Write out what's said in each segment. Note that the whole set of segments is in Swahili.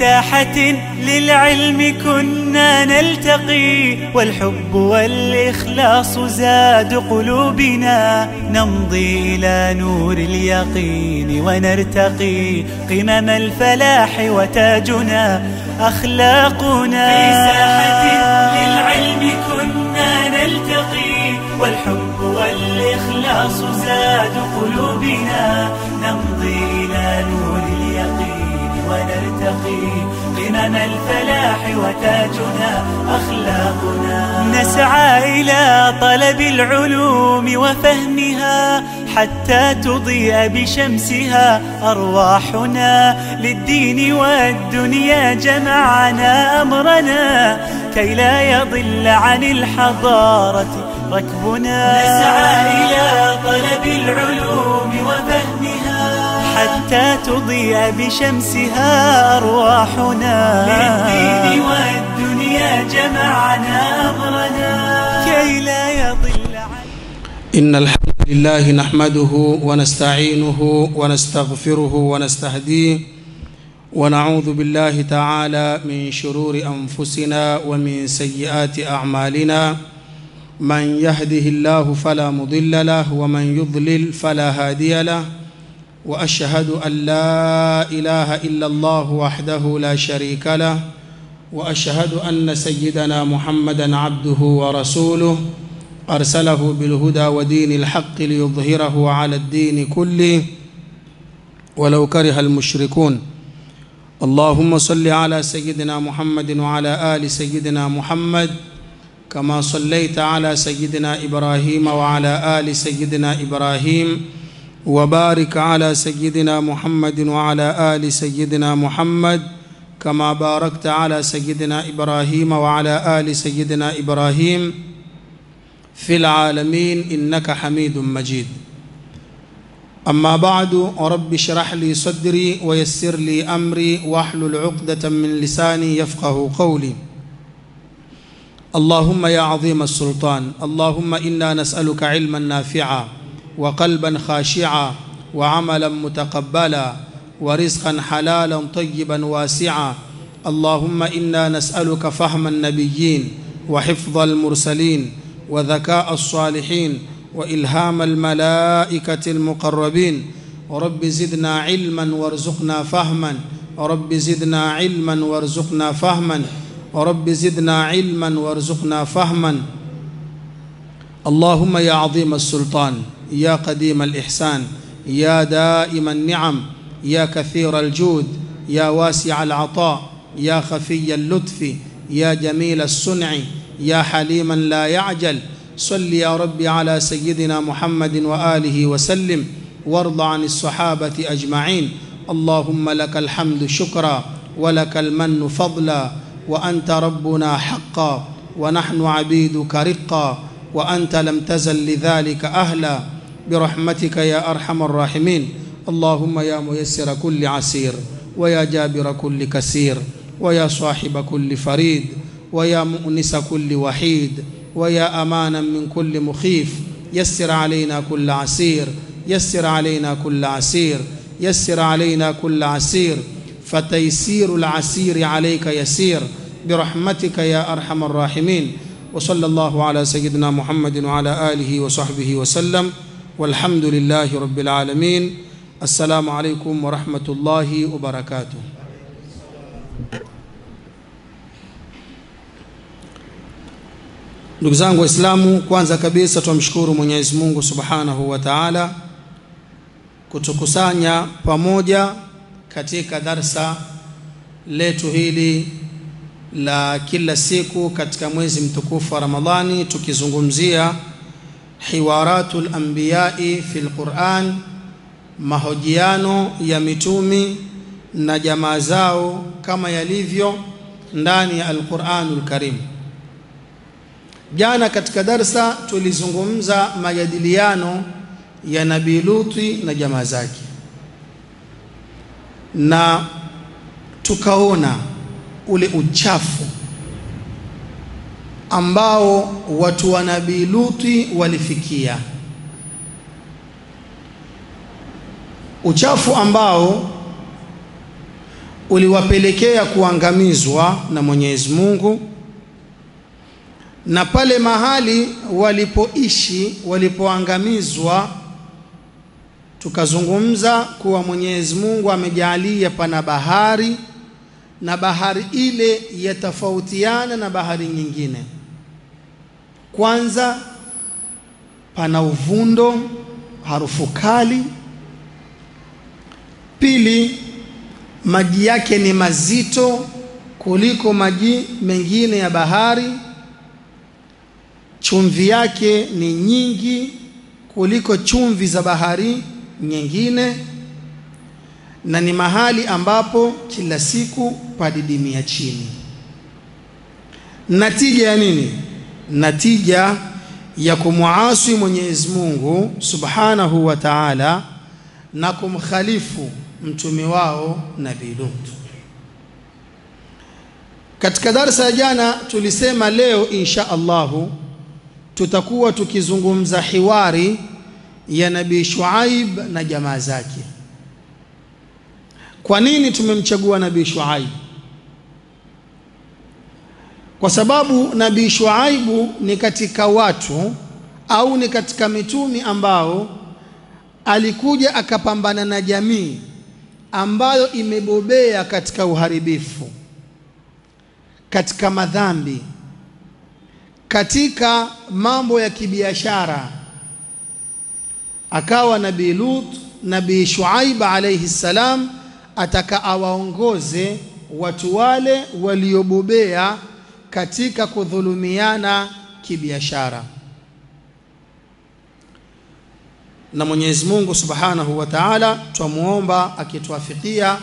ساحة للعلم كنا نلتقي والحب والإخلاص زاد قلوبنا نمضي إلى نور اليقين ونرتقي قمم الفلاح وتاجنا أخلاقنا في ساحة للعلم كنا نلتقي والحب والإخلاص زاد قلوبنا نمضي إلى نور اليقين ونرتقي قمم الفلاح وتاجنا أخلاقنا نسعى إلى طلب العلوم وفهمها حتى تضيء بشمسها أرواحنا للدين والدنيا جمعنا أمرنا كي لا يضل عن الحضارة ركبنا نسعى إلى طلب العلوم وفهمها حتى تضيء بشمسها أرواحنا للدين والدنيا جمعنا أمرنا كي لا يضل عن إن الحمد لله نحمده ونستعينه ونستغفره ونستهديه ونعوذ بالله تعالى من شرور أنفسنا ومن سيئات أعمالنا من يهده الله فلا مضل له ومن يضلل فلا هادي له واشهد ان لا اله الا الله وحده لا شريك له واشهد ان سيدنا محمدا عبده ورسوله ارسله بالهدى ودين الحق ليظهره على الدين كله ولو كره المشركون اللهم صل على سيدنا محمد وعلى ال سيدنا محمد كما صليت على سيدنا ابراهيم وعلى ال سيدنا ابراهيم وبارك على سيدنا محمد وعلى ال سيدنا محمد كما باركت على سيدنا ابراهيم وعلى ال سيدنا ابراهيم في العالمين انك حميد مجيد اما بعد رب اشرح لي صدري ويسر لي امري واحلل عقده من لساني يفقه قولي اللهم يا عظيم السلطان اللهم انا نسالك علما نافعا وقلبا خاشعا وعملا متقبلا ورزقا حلالا طيبا واسعا اللهم انا نسالك فهم النبيين وحفظ المرسلين وذكاء الصالحين والهام الملائكه المقربين رب زدنا علما وارزقنا فهما رب زدنا علما وارزقنا فهما رب زدنا علما وارزقنا فهما اللهم يا عظيم السلطان يا قديم الإحسان يا دائم النعم يا كثير الجود يا واسع العطاء يا خفي اللطف يا جميل الصنع يا حليما لا يعجل صل يا رب على سيدنا محمد وآله وسلم وارض عن الصحابة أجمعين اللهم لك الحمد شكرا ولك المن فضلا وأنت ربنا حقا ونحن عبيدك رقا وأنت لم تزل لذلك أهلا برحمتك يا أرحم الراحمين اللهم يا ميسر كل عسير ويا جابر كل كسير ويا صاحب كل فريد ويا مؤنس كل وحيد ويا أمانا من كل مخيف يسر علينا كل عسير يسر علينا كل عسير يسر علينا كل عسير فتيسير العسير عليك يسير برحمتك يا أرحم الراحمين وصلى الله على سيدنا محمد وعلى آله وصحبه وسلم والحمد لله رب العالمين السلام عليكم ورحمة الله وبركاته ndugu zangu waislamu kwanza kabisa tumshukuru mwenyezi mungu subhanahu wa taala kutukusanya pamoja katika darsa letu hili la kila siku katika mwezi mtukufu wa ramadhani tukizungumzia hiwaratu lambiyai fi lquran mahojiano ya mitumi na jamaa zao kama yalivyo ndani ya alquranu lkarim jana katika darsa tulizungumza majadiliano ya nabii luti na jamaa zake na tukaona ule uchafu ambao watu wa nabii luti walifikia uchafu ambao uliwapelekea kuangamizwa na Mwenyezi Mungu, na pale mahali walipoishi walipoangamizwa, tukazungumza kuwa Mwenyezi Mungu amejaalia pana bahari na bahari ile yatofautiana na bahari nyingine. Kwanza pana uvundo, harufu kali. Pili, maji yake ni mazito kuliko maji mengine ya bahari. Chumvi yake ni nyingi kuliko chumvi za bahari nyingine, na ni mahali ambapo kila siku padidimia chini. Natija ya nini? Natija ya kumwasi Mwenyezi Mungu Subhanahu wa Ta'ala na kumkhalifu mtume wao Nabii Lut. Katika darsa ya jana tulisema leo insha Allahu tutakuwa tukizungumza hiwari ya Nabii Shuaib na jamaa zake. Kwa nini tumemchagua Nabii Shuaib? Kwa sababu Nabii Shuaibu ni katika watu au ni katika mitumi ambao alikuja akapambana na jamii ambayo imebobea katika uharibifu, katika madhambi, katika mambo ya kibiashara. Akawa Nabii Lut, Nabii Shuaib alayhi salam ataka awaongoze watu wale waliobobea katika kudhulumiana kibiashara. Na Mwenyezi Mungu Subhanahu wa Ta'ala twamuomba akituafikia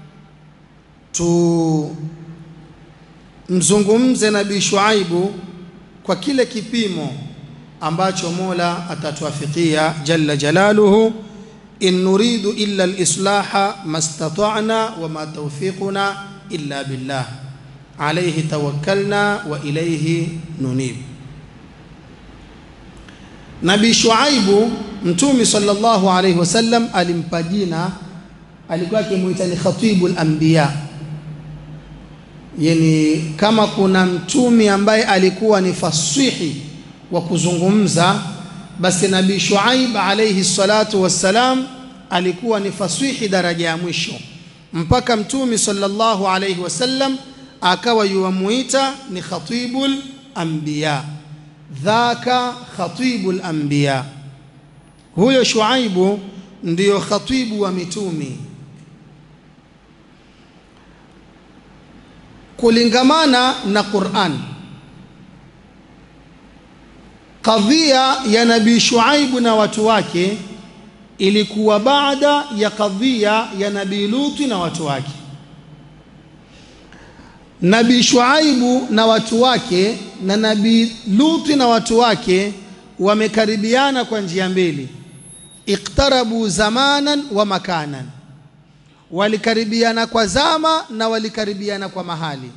tumzungumze Nabii Shuaibu kwa kile kipimo ambacho Mola atatuafikia jalla jalaluhu. In nuridu illa al-islaha mastata'na wa ma tawfiquna illa billah alayhi tawakkalna wa ilayhi nunib. Nabii Shuaibu Mtume sallallahu alayhi wasallam alimpa jina, alikuwa akimuita ni khatibul anbiya, yani kama kuna mtume ambaye alikuwa ni fasihi wa kuzungumza, basi Nabii Shuaib alayhi salatu wassalam alikuwa ni fasihi daraja ya mwisho, mpaka Mtume sallallahu alayhi wasallam akawa yuwamuita ni khatibul anbiya, dhaka khatibul anbiya. Huyo Shuaibu ndiyo khatibu wa mitumi. Kulingamana na Qur'an, kadhia ya Nabii Shuaibu na watu wake ilikuwa baada ya kadhia ya Nabii Luti na watu wake. Nabii Shuaibu na watu wake na Nabii Luti na watu wake wamekaribiana kwa njia mbili, iqtarabu zamanan wa makanan, walikaribiana kwa zama na walikaribiana kwa mahali.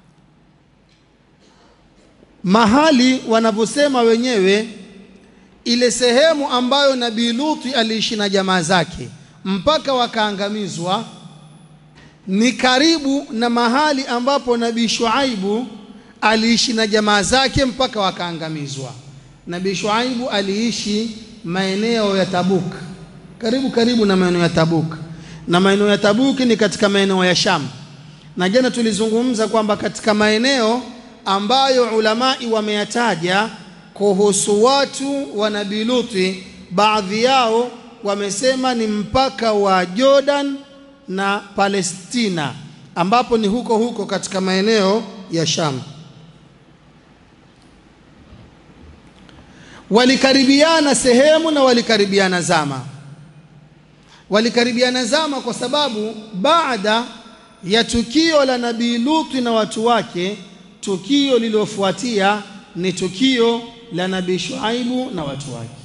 Mahali wanavyosema wenyewe, ile sehemu ambayo Nabii Luti aliishi na jamaa zake mpaka wakaangamizwa ni karibu na mahali ambapo Nabii Shuaibu aliishi na jamaa zake mpaka wakaangamizwa. Nabii Shuaibu aliishi maeneo ya Tabuk, karibu karibu na maeneo ya Tabuk, na maeneo ya Tabuk ni katika maeneo ya Sham. Na jana tulizungumza kwamba katika maeneo ambayo ulamai wameyataja kuhusu watu wa Nabii Luti, baadhi yao wamesema ni mpaka wa Jordan na Palestina, ambapo ni huko huko katika maeneo ya Sham. walikaribiana sehemu na walikaribiana zama. Walikaribiana zama kwa sababu baada ya tukio la Nabii Luti na watu wake, tukio lililofuatia ni tukio la Nabii Shuaibu na watu wake.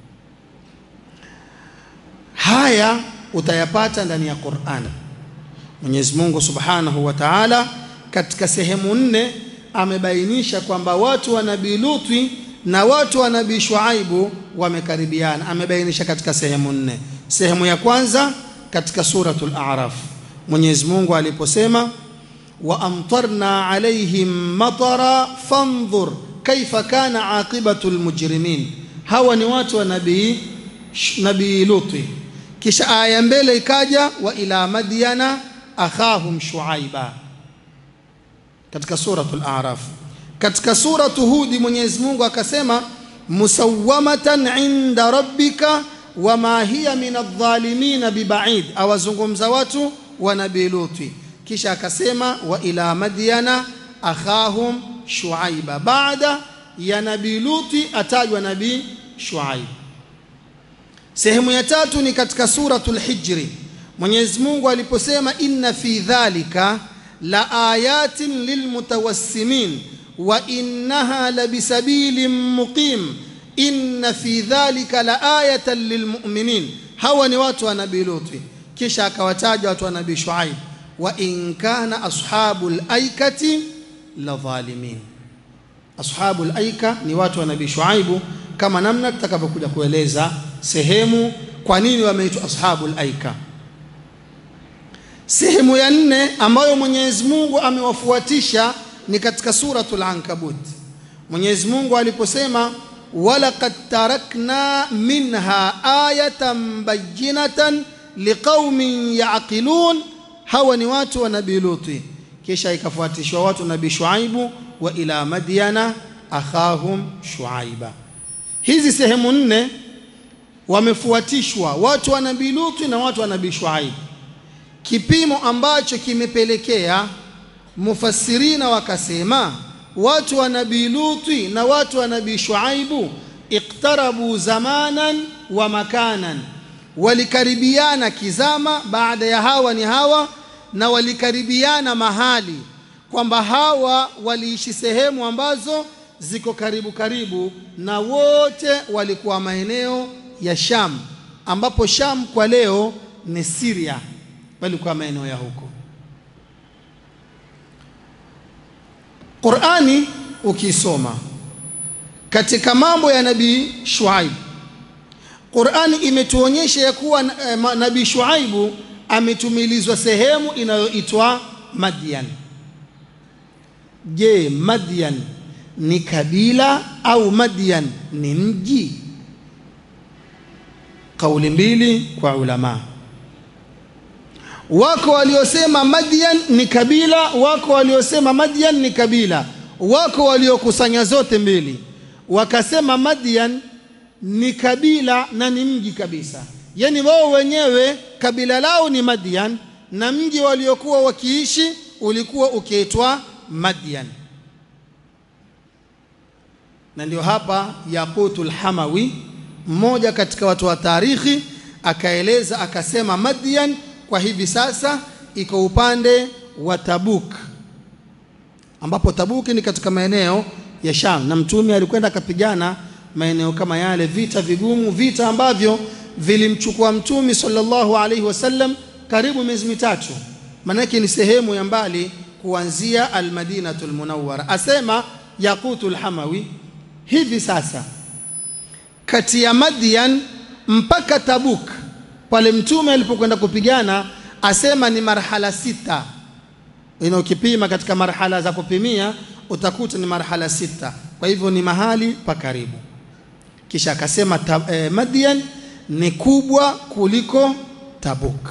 Haya utayapata ndani ya Qur'an. Mwenyezi Mungu Subhanahu wa Ta'ala katika sehemu nne amebainisha kwamba watu wa Nabii Luti na watu wa Nabii Shuaibu wamekaribiana, amebainisha katika sehemu nne. Sehemu ya kwanza katika suratul A'raf, Mwenyezi Mungu aliposema wa amtarna alaihim matara fandhur kaifa kana aqibatu almujrimin. Hawa ni watu wa nabii nabii Luti. Kisha aya mbele ikaja wa ila madyana akhahum shuaiba katika suratul A'raf. Katika suratu Hudi Mwenyezi Mungu akasema musawwamatan inda rabbika wama hiya min adh-dhalimin bibaid, awazungumza watu wa nabii Luti. Kisha akasema wa ila madyana akhahum shuaiba. Baada ya nabii Luti atajwa nabii Shuaib. Sehemu ya tatu ni katika suratul Hijri, Mwenyezi Mungu aliposema inna fi dhalika la ayatin lilmutawassimin wa innaha labisabilin muqim inna fi dhalika la ayatan lilmu'minin. Hawa ni watu wa nabii Luti. Kisha akawataja watu wa nabii Shuaib, wa in kana ashabul aikati la dhalimin. Ashabul aika ni watu wa nabii Shuaibu, kama namna tutakavyokuja kueleza sehemu kwa nini wameitwa ashabul aika. Sehemu ya nne ambayo Mwenyezi Mungu amewafuatisha ni katika suratul Ankabut. Mwenyezi Mungu aliposema walaqad tarakna minha ayatan bayyinatan liqaumin yaqilun, hawa ni watu wa nabii Luti. Kisha ikafuatishwa watu nabii Shuaibu, wa ila madyana akhahum shuaiba. Hizi sehemu nne wamefuatishwa watu wa nabii Luti na watu wa nabii Shuaibu, kipimo ambacho kimepelekea mufassirina wakasema watu wa nabii Luti na watu wa nabii Shuaibu iqtarabu zamanan wa makanan, walikaribiana kizama, baada ya hawa ni hawa, na walikaribiana mahali, kwamba hawa waliishi sehemu ambazo ziko karibu karibu, na wote walikuwa maeneo ya Sham, ambapo Sham kwa leo ni Syria, walikuwa maeneo ya huko. Qur'ani ukisoma katika mambo ya nabii Shuaib, Qur'ani imetuonyesha ya kuwa eh, nabii Shuaibu ametumilizwa sehemu inayoitwa Madian. Je, Madian ni kabila au Madian ni mji? Kauli mbili kwa ulama. Wako waliosema Madian ni kabila, wako waliosema Madian ni kabila, wako waliokusanya zote mbili, wakasema Madian ni kabila na ni mji kabisa. Yaani wao wenyewe kabila lao ni Madian na mji waliokuwa wakiishi ulikuwa ukiitwa Madian. Na ndio hapa Yaqutul Hamawi, mmoja katika watu wa tarikhi, akaeleza akasema Madian kwa hivi sasa iko upande wa Tabuk, ambapo Tabuk ni katika maeneo ya Sham, na Mtume alikwenda akapigana maeneo kama yale, vita vigumu, vita ambavyo vilimchukua Mtume sallallahu alaihi wasallam karibu miezi mitatu, maanake ni sehemu ya mbali kuanzia Almadinatul Munawwara. Asema Yaqutul Hamawi, hivi sasa kati ya Madian mpaka Tabuk pale mtume alipokwenda kupigana, asema ni marhala sita. Ina ukipima katika marhala za kupimia utakuta ni marhala sita, kwa hivyo ni mahali pa karibu. Kisha akasema eh, Madian ni kubwa kuliko Tabuk.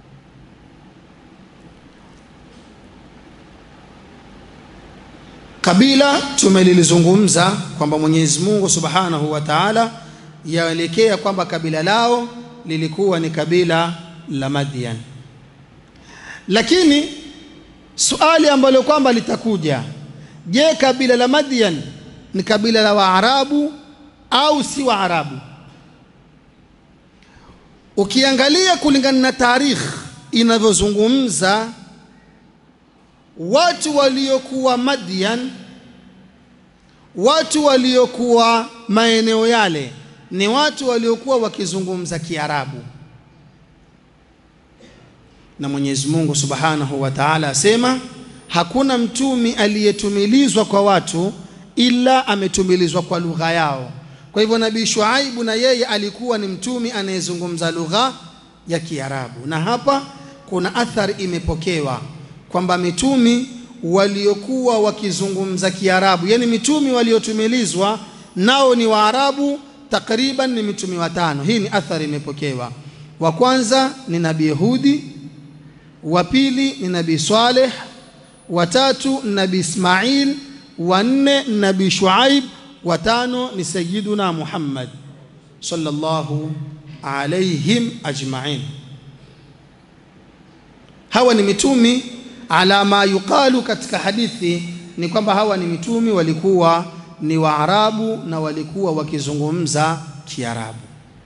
Kabila tumelilizungumza kwamba Mwenyezi Mungu Subhanahu wa Ta'ala yaelekea kwamba kabila lao lilikuwa ni kabila la Madian, lakini suali ambalo kwamba litakuja, je, kabila la Madian ni kabila la Waarabu au si Waarabu? Ukiangalia kulingana na tarikh inavyozungumza, watu waliokuwa Madian, watu waliokuwa maeneo yale ni watu waliokuwa wakizungumza Kiarabu, na Mwenyezi Mungu Subhanahu wa Ta'ala asema hakuna mtumi aliyetumilizwa kwa watu ila ametumilizwa kwa lugha yao. Kwa hivyo Nabii Shuaibu na yeye alikuwa ni mtumi anayezungumza lugha ya Kiarabu, na hapa kuna athari imepokewa kwamba mitumi waliokuwa wakizungumza Kiarabu, yani mitumi waliotumilizwa nao ni Waarabu, takriban ni mitumi watano. Hii ni athari imepokewa. Wa kwanza ni Nabii Hudi, wa pili ni Nabii Saleh, wa tatu ni Nabii Ismail, wa nne ni Nabii Shuaib, wa tano ni Sayyiduna Muhammad sallallahu alaihim ajma'in. Hawa ni mitumi ala ma yuqalu katika hadithi ni kwamba hawa ni mitumi walikuwa ni Waarabu na walikuwa wakizungumza Kiarabu.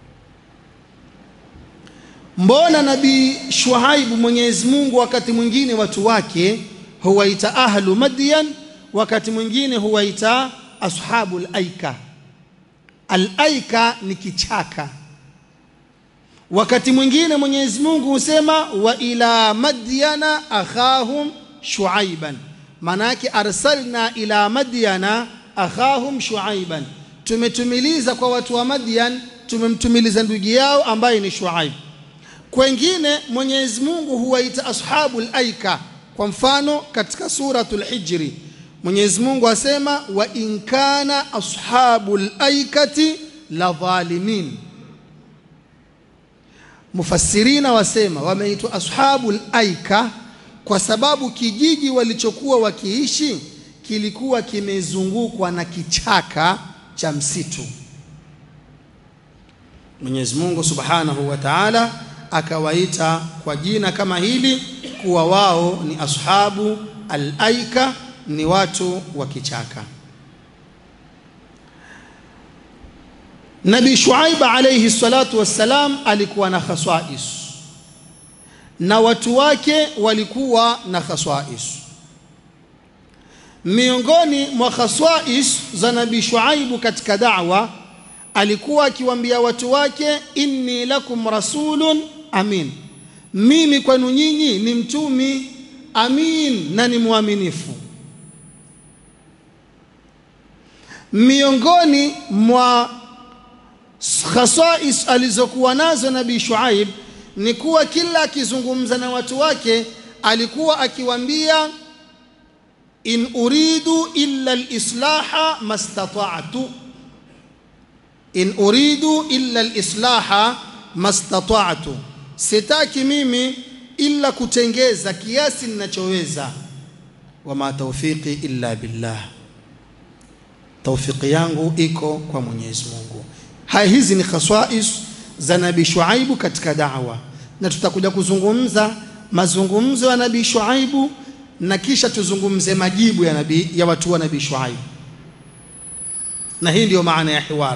Mbona Nabii Shuaibu Mwenyezi Mungu wakati mwingine watu wake huwaita ahlu Madyan, wakati mwingine huwaita ashabul aika. Al-aika ni kichaka. Wakati mwingine Mwenyezi Mungu husema wa ila madyana akhahum shuaiban, maana yake arsalna ila madyana akhahum shuaiban, tumetumiliza kwa watu wa Madyan, tumemtumiliza ndugu yao ambaye ni Shuaib. Kwengine Mwenyezi Mungu huwaita ashabul aika. Kwa mfano katika suratul Hijri Mwenyezi Mungu asema wa in kana ashabul aikati la dhalimin. Mufassirina wasema wameitwa ashabul aika kwa sababu kijiji walichokuwa wakiishi kilikuwa kimezungukwa na kichaka cha msitu. Mwenyezi Mungu Subhanahu wa Ta'ala akawaita kwa jina kama hili kuwa wao ni ashabu al-aika, ni watu wa kichaka. Nabii Shuaib alayhi salatu wassalam alikuwa na khaswais na watu wake walikuwa na khaswais. Miongoni mwa khaswais za Nabii Shuaibu katika da'wa alikuwa akiwaambia watu wake, inni lakum rasulun amin, mimi kwenu nyinyi ni mtumi amin na ni mwaminifu. Miongoni mwa khasais alizokuwa nazo Nabii Shuaib ni kuwa kila akizungumza na watu wake alikuwa akiwaambia in uridu illa alislaha mastata'tu, in uridu illa alislaha mastata'tu, sitaki mimi illa kutengeza kiasi ninachoweza. Wama tawfiqi illa billah, tawfiki yangu iko kwa Mwenyezi Mungu. Haya, hizi ni khaswais za Nabii Shuaibu katika da'wa, na tutakuja kuzungumza mazungumzo ya Nabii Shuaibu na kisha tuzungumze majibu ya nabii ya watu wa Nabii Shuaibu, na hii ndiyo maana ya hiwar.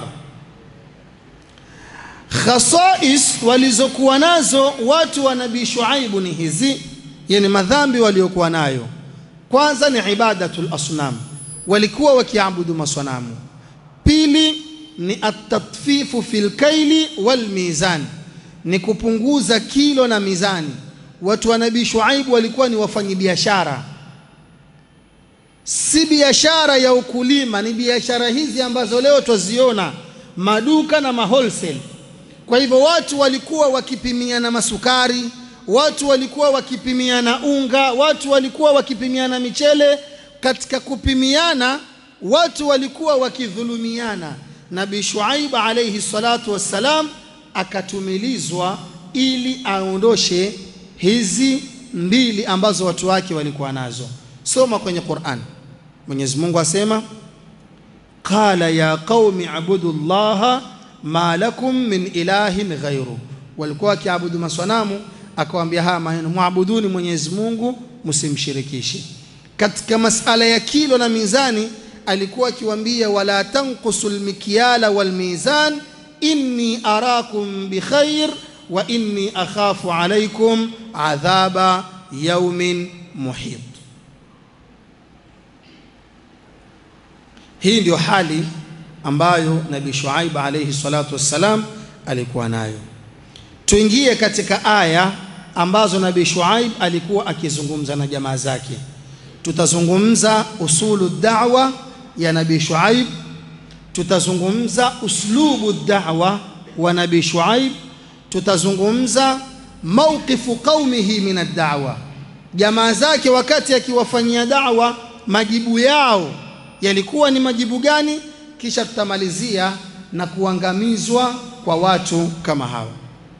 Khasais walizokuwa nazo watu wa Nabii Shuaibu ni hizi, yani madhambi waliokuwa nayo. Kwanza ni ibadatul asnam, walikuwa wakiabudu masanamu. Pili ni atatfifu fil kaili wal mizan, ni kupunguza kilo na mizani. Watu wa Nabii Shuaibu walikuwa ni wafanyabiashara, si biashara ya ukulima, ni biashara hizi ambazo leo twaziona maduka na mahostel. Kwa hivyo watu walikuwa wakipimiana masukari, watu walikuwa wakipimiana unga, watu walikuwa wakipimiana michele. Katika kupimiana, watu walikuwa wakidhulumiana. Nabii Shuaib alayhi salatu wassalam akatumilizwa ili aondoshe hizi mbili ambazo watu wake walikuwa nazo. Soma kwenye Qur'an, Mwenyezi Mungu asema qala ya qaumi abudu llaha ma lakum min ilahin ghairu, walikuwa wakiabudu maswanamu, akawaambia haya maneno, muabuduni Mwenyezi Mungu msimshirikishe. Katika masala ya kilo na mizani alikuwa akiwaambia wala tanqusu lmikyala walmizan inni arakum bikhair wa inni akhafu alaikum adhaba yaumin muhit. Hii ndio hali ambayo Nabii Shuaib alayhi salatu wassalam alikuwa nayo. Tuingie katika aya ambazo Nabii Shuaib alikuwa akizungumza na jamaa zake. Tutazungumza usulu da'wa ya Nabii Shuaib, tutazungumza uslubu da'wa wa Nabii Shuaib, tutazungumza mawqifu qaumihi min ad-da'wa jamaa zake wakati akiwafanyia da'wa majibu yao yalikuwa ni majibu gani kisha tutamalizia na kuangamizwa kwa watu kama hawa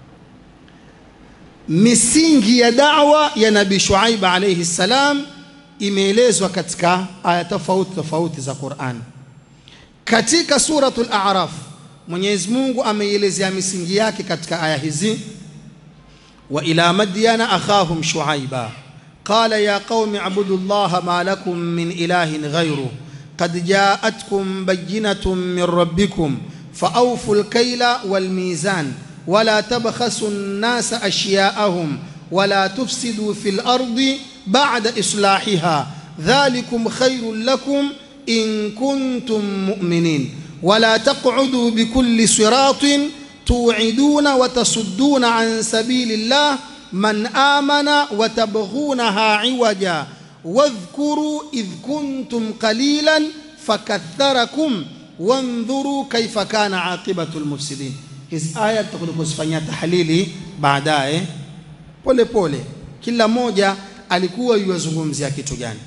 misingi ya da'wa ya nabii Shuaib alayhi salam imeelezwa katika aya tofauti tofauti za Qur'an katika suratul a'raf Mwenyezi Mungu ameielezea misingi yake katika aya hizi wa ila madyana akhahum shuaiba qala ya qaumi abudu llaha ma lakum min ilahin ghayruh qad ja'atkum bayyinatun min rabbikum فأوفوا الكيل والميزان ولا تبخسوا الناس أشياءهم ولا تفسدوا في الأرض بعد إصلاحها ذلكم خير لكم إن كنتم مؤمنين ولا تقعدوا بكل صراط توعدون وتصدون عن سبيل الله من آمن وتبغونها عوجا واذكروا إذ كنتم قليلا فكثركم وانظروا كيف كان عاقبة المفسدين hizi aya tutakuja kuzifanyia tahlili baadaye pole pole kila moja alikuwa yuwazungumzia kitu gani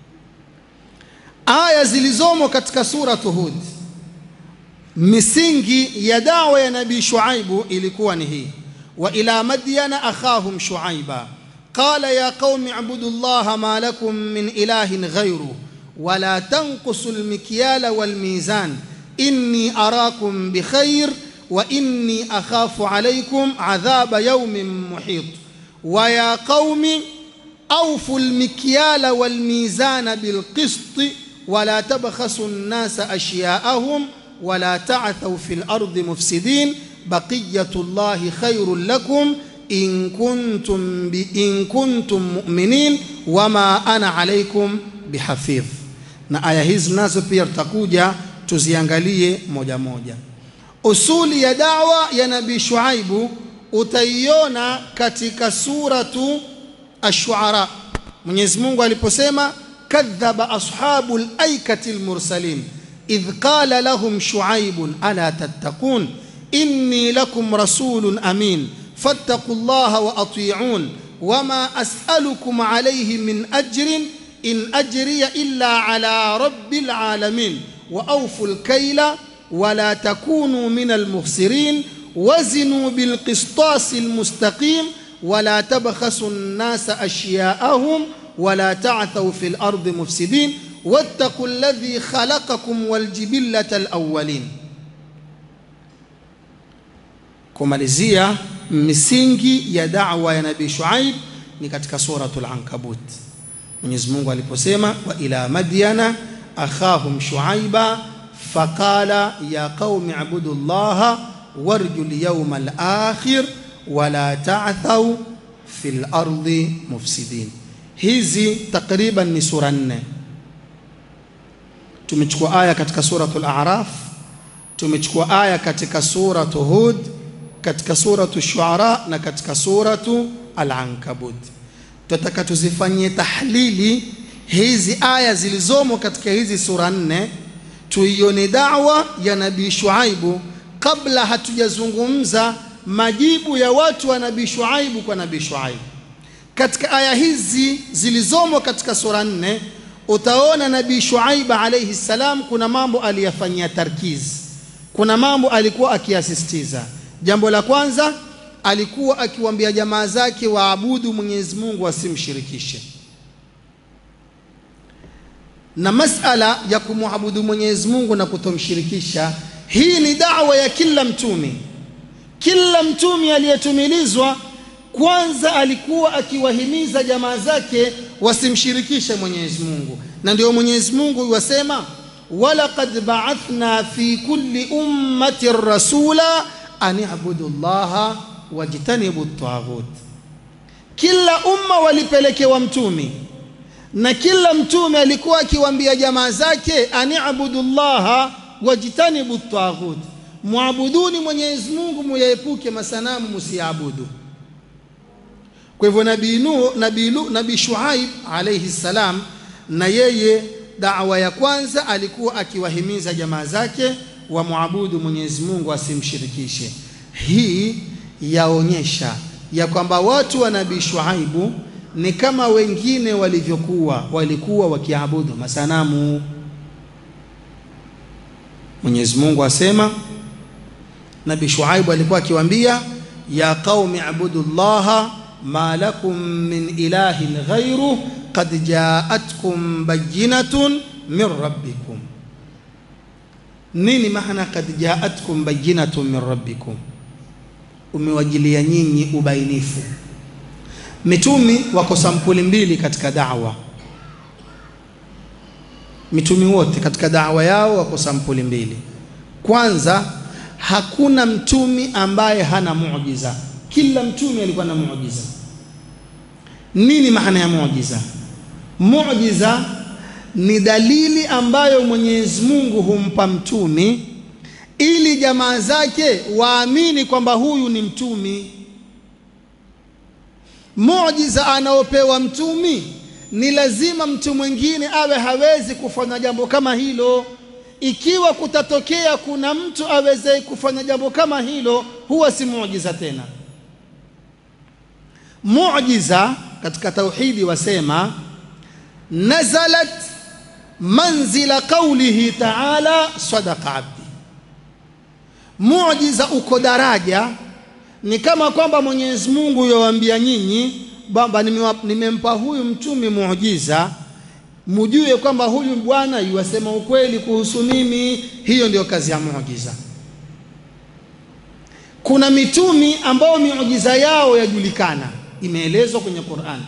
aya zilizomo katika suratu hud misingi ya dawa ya nabii shuaibu ilikuwa ni hii wa ila madyana akhahum shuaiba qala ya qaumi abudu llaha ma lakum min ilahin ghayruh ولا تنقصوا المكيال والميزان إني أراكم بخير وإني أخاف عليكم عذاب يوم محيط ويا قوم أوفوا المكيال والميزان بالقسط ولا تبخسوا الناس أشياءهم ولا تعثوا في الأرض مفسدين بقية الله خير لكم إن كنتم, إن كنتم مؤمنين وما أنا عليكم بحفيظ na aya hizi nazo pia tutakuja tuziangalie moja moja. Usuli ya dawa ya Nabii Shuaibu utaiona katika suratu Ash-Shuara. Mwenyezi Mungu aliposema kadhaba ashabul aikati almursalin idh qala lahum shuaibun ala tattaqun inni lakum rasulun amin fattaqullaha wa ati'un wama as'alukum alayhi min ajrin إن أجري إلا على رب العالمين وأوفوا الكيل ولا تكونوا من المخسرين وزنوا بالقسطاس المستقيم ولا تبخسوا الناس أشياءهم ولا تعثوا في الأرض مفسدين واتقوا الذي خلقكم والجبلة الأولين kumalizia misingi ya da'wa ya nabii Shuaib ni katika suratul Ankabut Mwenyezi Mungu aliposema wa ila madyana akhahum shuaiba faqala ya qaumi abudu llaha warju lyawma alakhir wala ta'thaw fil ardi mufsidin. Hizi takriban ni sura nne. Tumechukua aya katika suratul A'raf, tumechukua aya katika suratu Hud, katika suratu Shuara na katika suratu Al-Ankabut tunataka tuzifanyie tahlili hizi aya zilizomo katika hizi sura nne, tuione dawa ya nabii Shuaibu kabla hatujazungumza majibu ya watu wa nabii Shuaibu kwa nabii Shuaibu. Katika aya hizi zilizomo katika sura nne, utaona nabii Shuaibu alayhi salam kuna mambo aliyafanyia tarkiz, kuna mambo alikuwa akiyasisitiza. Jambo la kwanza alikuwa akiwaambia jamaa zake waabudu Mwenyezi Mungu wasimshirikishe. Na masala ya kumwabudu Mwenyezi Mungu na kutomshirikisha, hii ni dawa ya kila mtume. Kila mtume aliyetumilizwa kwanza alikuwa akiwahimiza jamaa zake wasimshirikishe Mwenyezi Mungu, na ndio Mwenyezi Mungu yuwasema, walaqad ba'athna fi kulli ummatin rasula an i'budu llaha wajtanibu taghut. Kila umma walipelekewa mtume na kila mtume alikuwa akiwaambia jamaa zake aniabudu llaha wajtanibu taghut, muabuduni Mwenyezi Mungu muyaepuke masanamu musiabudu. Kwa hivyo nabii Nuh, nabii nabii Shuaib alayhi salam, na yeye dawa ya kwanza alikuwa akiwahimiza jamaa zake wamwabudu Mwenyezi Mungu asimshirikishe. Hii yaonyesha ya kwamba watu wa nabii Shuaibu ni kama wengine walivyokuwa, walikuwa wakiabudu masanamu. Mwenyezi Mungu asema, Nabii Shuaibu alikuwa akiwaambia, ya qaumi abudu llaha ma lakum min ilahin ghairuh qad jaatkum bayinatun min rabbikum. Nini maana qad jaatkum bayinatun min rabbikum? Umewajilia nyinyi ubainifu. Mitumi wako sampuli mbili katika da'wa. Mitumi wote katika da'wa yao wako sampuli mbili. Kwanza, hakuna mtumi ambaye hana muujiza. Kila mtumi alikuwa na muujiza. Nini maana ya muujiza? Muujiza ni dalili ambayo Mwenyezi Mungu humpa mtumi ili jamaa zake waamini kwamba huyu ni mtumi. Muujiza anaopewa mtumi ni lazima mtu mwingine awe hawezi kufanya jambo kama hilo. Ikiwa kutatokea kuna mtu aweze kufanya jambo kama hilo, huwa si muujiza tena. Muujiza katika tauhidi wasema nazalat manzila qaulihi taala sadaqa abdi. Muujiza uko daraja, ni kama kwamba Mwenyezi Mungu yowaambia nyinyi kwamba nimempa huyu mtumi muujiza, mujue kwamba huyu bwana yuwasema ukweli kuhusu mimi. Hiyo ndio kazi ya muujiza. Kuna mitumi ambao miujiza yao yajulikana, imeelezwa kwenye Qur'an.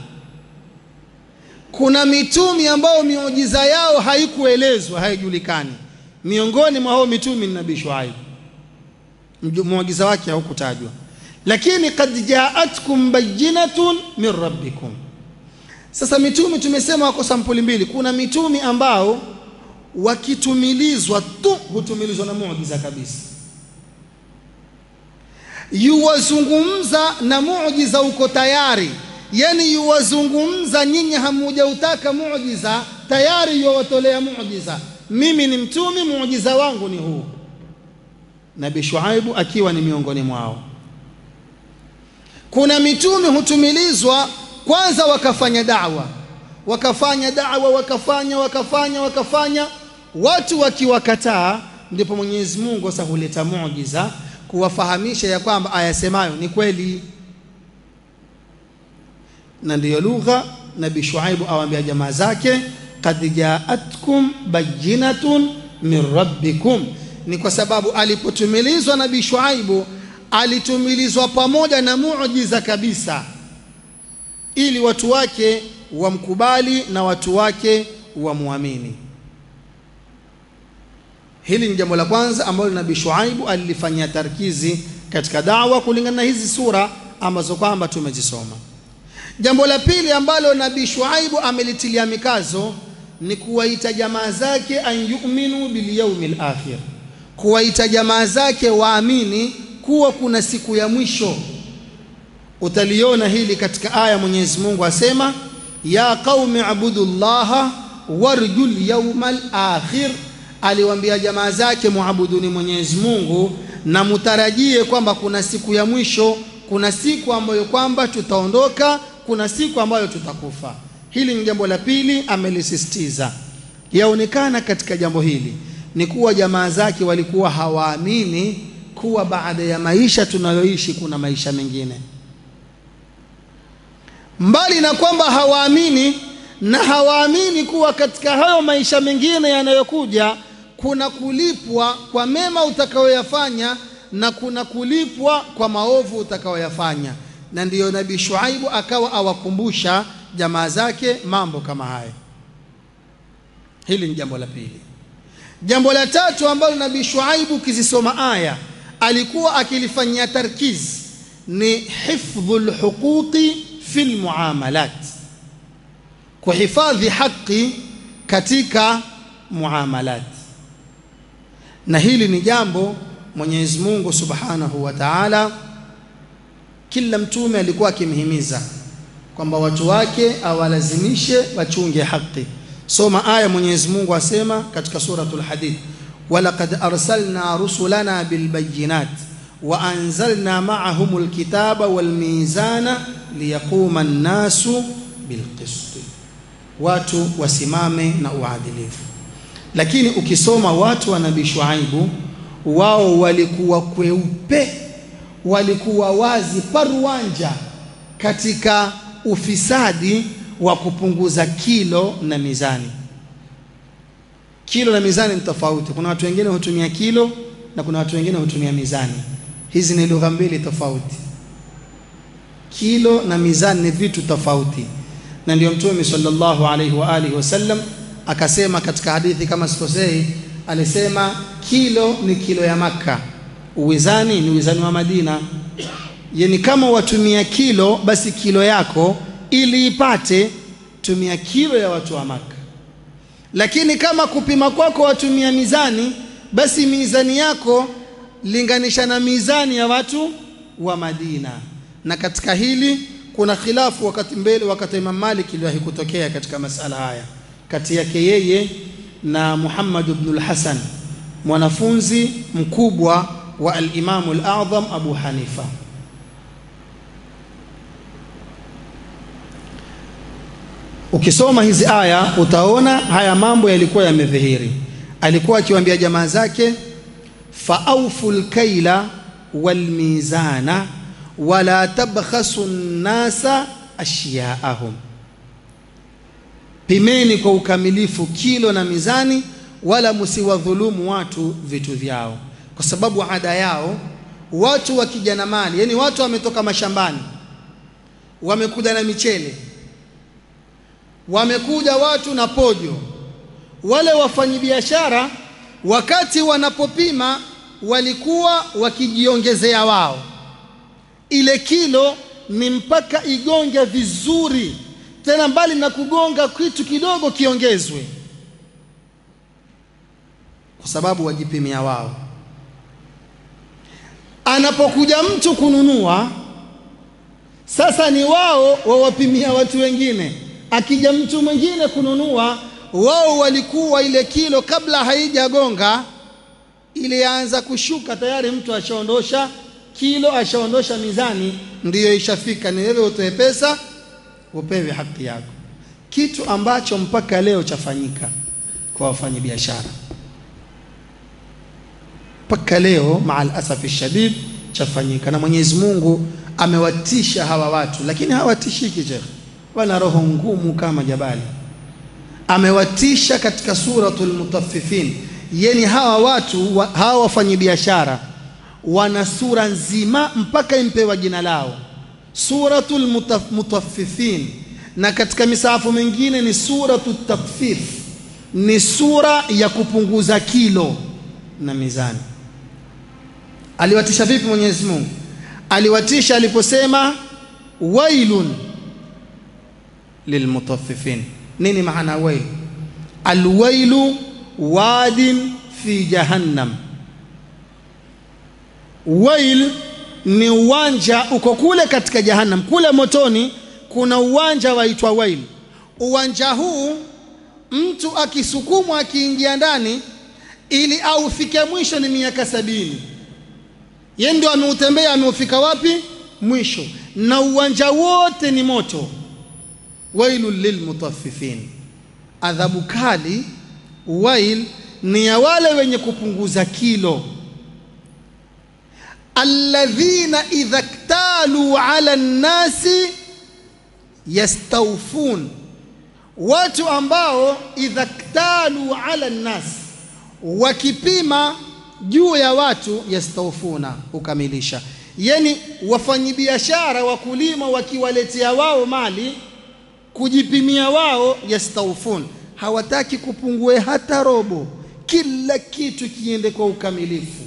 Kuna mitumi ambao miujiza yao haikuelezwa, haijulikani. Miongoni mwa hao mitumi ni Nabii Shuaib, muujiza wake haukutajwa, lakini kad jaatkum bayinatun min rabbikum. Sasa mitumi tumesema wako sampuli mbili. Kuna mitumi ambao wakitumilizwa tu hutumilizwa na muujiza kabisa yuwazungumza na muujiza uko tayari, yani yuwazungumza, nyinyi hamujautaka muujiza, tayari yuwatolea muujiza. Mimi ni mtumi, muujiza wangu ni huu. Nabii Shuaibu akiwa ni miongoni mwao. Kuna mitume hutumilizwa kwanza, wakafanya dawa, wakafanya dawa, wakafanya wakafanya wakafanya, watu wakiwakataa, ndipo Mwenyezi Mungu sasa huleta muujiza kuwafahamisha ya kwamba ayasemayo ni kweli, na ndiyo lugha Nabii Shuaibu awaambia jamaa zake, kad jaatkum bayinatun min rabbikum. Ni kwa sababu alipotumilizwa Nabii Shuaibu alitumilizwa pamoja na muujiza kabisa, ili watu wake wamkubali na watu wake wamwamini. Hili ni jambo la kwanza ambalo Nabii Shuaibu alilifanyia tarkizi katika dawa kulingana na hizi sura ambazo kwamba tumezisoma. Jambo la pili ambalo Nabii Shuaibu amelitilia mikazo ni kuwaita jamaa zake an yu'minu bil yawmil akhir, kuwaita jamaa zake waamini kuwa kuna siku ya mwisho. Utaliona hili katika aya Mwenyezi Mungu asema, ya qaumi abudu llaha warjul yawmal akhir aliwaambia jamaa zake muabuduni Mwenyezi Mungu na mutarajie kwamba kuna siku ya mwisho, kuna siku ambayo kwamba tutaondoka, kuna siku ambayo tutakufa. Hili ni jambo la pili amelisisitiza. Yaonekana katika jambo hili ni kuwa jamaa zake walikuwa hawaamini kuwa baada ya maisha tunayoishi kuna maisha mengine, mbali na kwamba hawaamini na hawaamini kuwa katika hayo maisha mengine yanayokuja kuna kulipwa kwa mema utakayoyafanya na kuna kulipwa kwa maovu utakayoyafanya. Na ndiyo Nabii Shuaibu akawa awakumbusha jamaa zake mambo kama haya. Hili ni jambo la pili. Jambo la tatu ambalo Nabii Shuaibu ukizisoma aya alikuwa akilifanyia tarkiz ni hifdhul huquqi fil muamalat, kuhifadhi haki katika muamalat na hili ni jambo Mwenyezi Mungu Subhanahu wa Ta'ala, kila mtume alikuwa akimhimiza kwamba watu wake awalazimishe wachunge haki. Soma aya Mwenyezi Mungu asema katika suratul Hadid, walaqad arsalna rusulana bilbayinat wa anzalna ma'ahum alkitaba walmizana liyaquma an-nasu bilqist, watu wasimame na uadilifu. Lakini ukisoma watu wa Nabii Shuaibu, wao walikuwa kweupe, walikuwa wazi paruanja katika ufisadi wa kupunguza kilo na mizani. Kilo na mizani ni tofauti. Kuna watu wengine hutumia kilo na kuna watu wengine hutumia mizani. Hizi ni lugha mbili tofauti. Kilo na mizani ni vitu tofauti, na ndio Mtume sallallahu alaihi wa alihi wasallam akasema katika hadithi kama sikosei, alisema kilo ni kilo ya Makka, uwizani ni uwizani wa Madina. Yani kama watumia kilo, basi kilo yako ili ipate, tumia kilo ya watu wa Makka. Lakini kama kupima kwako watumia mizani, basi mizani yako linganisha na mizani ya watu wa Madina. Na katika hili kuna khilafu wakati mbele, wakati Imam Malik iliwahi kutokea katika masala haya kati yake yeye na Muhammad ibn al-Hasan mwanafunzi mkubwa wa al-Imam al-A'zam Abu Hanifa. Ukisoma hizi aya utaona haya mambo yalikuwa yamedhihiri. Alikuwa akiwaambia jamaa zake, faaufu lkaila walmizana wala tabkhasu nnasa ashyaahum, pimeni kwa ukamilifu kilo na mizani, wala msiwadhulumu watu vitu vyao, kwa sababu ada yao watu wakija na mali, yani watu wametoka mashambani, wamekuja na michele wamekuja watu na pojo. Wale wafanyabiashara wakati wanapopima walikuwa wakijiongezea wao, ile kilo ni mpaka igonge vizuri, tena mbali na kugonga kitu kidogo kiongezwe, kwa sababu wajipimia wao. Anapokuja mtu kununua, sasa ni wao wawapimia watu wengine akija mtu mwingine kununua, wao walikuwa ile kilo kabla haijagonga ile yaanza kushuka tayari, mtu ashaondosha kilo, ashaondosha mizani, ndiyo ishafika. Ni wewe utoe pesa upewe haki yako, kitu ambacho mpaka leo chafanyika kwa wafanyabiashara mpaka leo, maal asafi shadid, chafanyika na Mwenyezi Mungu amewatisha hawa watu, lakini hawatishiki shekhe wana roho ngumu kama jabali. Amewatisha katika suratul Mutaffifin, yani hawa watu wa, hawa wafanyabiashara wana sura nzima mpaka impewa jina lao suratul Mutaffifin, na katika misahafu mingine ni suratul Takfif, ni sura ya kupunguza kilo na mizani. Aliwatisha vipi Mwenyezi Mungu? Aliwatisha aliposema wailun lilmutaffifin. Nini maana wail? Alwailu wadin fi jahannam. Wail ni uwanja uko kule katika jahannam, kule motoni kuna uwanja waitwa wail. Uwanja huu mtu akisukumwa akiingia ndani ili aufike mwisho ni miaka sabini. Yeye ndio ameutembea ameufika wapi? Mwisho. Na uwanja wote ni moto wailun lilmutaffifin, adhabu kali. Wail ni ya wale wenye kupunguza kilo, alladhina idha ktalu ala nnasi yastawfun, watu ambao idha ktalu ala nnasi, wakipima juu ya watu yastawfuna, hukamilisha. Yani wafanyibiashara wakulima wakiwaletea wao mali kujipimia wao, yastawfun, hawataki kupungue hata robo, kila kitu kiende kwa ukamilifu.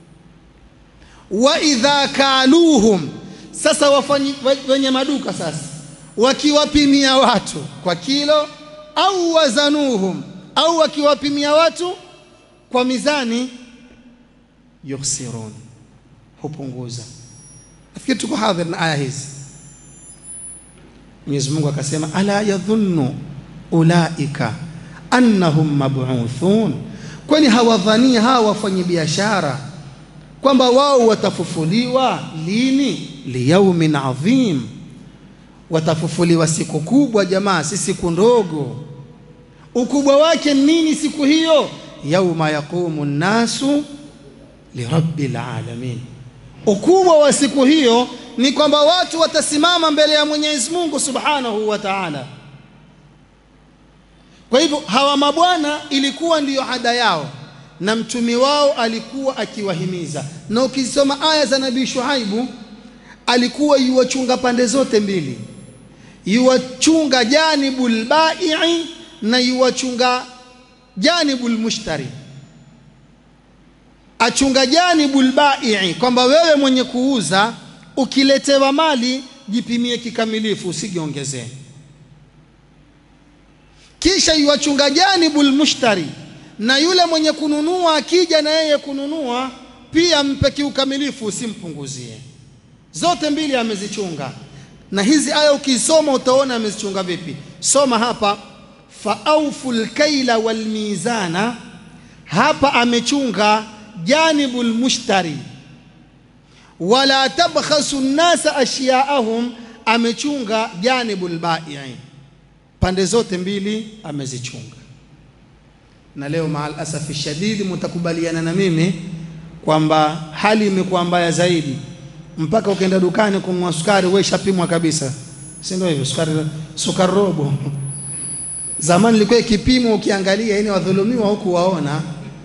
Wa idha kaluhum, sasa wafanyi wenye maduka sasa wakiwapimia watu kwa kilo, au wazanuhum, au wakiwapimia watu kwa mizani, yukhsirun, hupunguza. Nafikiri tuko hadhir na aya hizi. Mwenyezi Mungu akasema, ala yadhunnu ulaika annahum mab'uthun, kwani hawadhania hawa wafanyi biashara kwamba wao watafufuliwa lini liyaumin adhim watafufuliwa siku kubwa jamaa si siku ndogo ukubwa wake nini siku hiyo yauma yaqumu nnasu lirabbil alamin ukubwa wa siku hiyo ni kwamba watu watasimama mbele ya Mwenyezi Mungu Subhanahu wa Ta'ala kwa hivyo hawa mabwana ilikuwa ndiyo ada yao na mtumi wao alikuwa akiwahimiza na ukisoma aya za nabii Shuaibu alikuwa yuwachunga pande zote mbili yuwachunga janibul bai'i na yuwachunga janibul mushtari achunga janibul bai'i kwamba wewe mwenye kuuza ukiletewa mali jipimie kikamilifu usijiongezee kisha yuwachunga janibul mushtari na yule mwenye kununua akija na yeye kununua pia mpe kiukamilifu usimpunguzie zote mbili amezichunga na hizi aya ukisoma utaona amezichunga vipi soma hapa faaufu lkaila walmizana hapa amechunga janibul mushtari wala tabkhasu nnasa ashyaahum amechunga janibul bai'i pande zote mbili amezichunga na leo maal asafi shadidi mtakubaliana na mimi kwamba hali imekuwa mbaya zaidi mpaka ukienda dukani kununua sukari wewe shapimwa kabisa si ndio hivyo sukari sukari robo zamani ilikuwa ikipimwa ukiangalia ini wadhulumiwa huku waona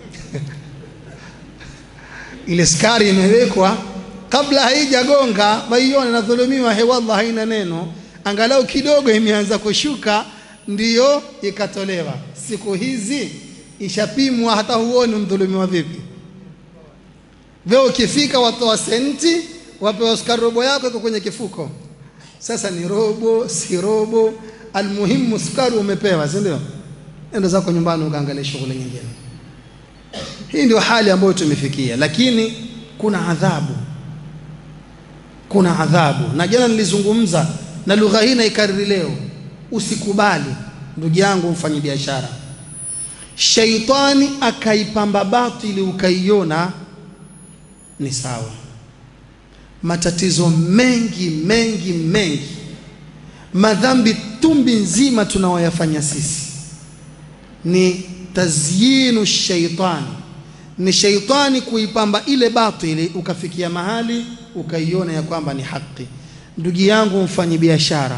ile sukari imewekwa kabla haijagonga waiona nadhulumiwa he wallah haina neno angalau kidogo imeanza kushuka ndiyo ikatolewa siku hizi ishapimwa hata huoni mdhulumiwa vipi wewe ukifika watoa senti wapewa sukari robo yako iko kwenye kifuko sasa ni robo si robo almuhimu sukari umepewa si ndio enda zako nyumbani ukaangalia shughuli nyingine hii ndio hali ambayo tumefikia lakini kuna adhabu kuna adhabu na jana nilizungumza na lugha hii naikariri leo usikubali ndugu yangu mfanyi biashara shaitani akaipamba batili ukaiona ni sawa matatizo mengi mengi mengi madhambi tumbi nzima tunaoyafanya sisi ni tazyinu shaitani ni shaitani kuipamba ile batili ukafikia mahali ukaiona ya kwamba ni haki ndugu yangu mfanyi biashara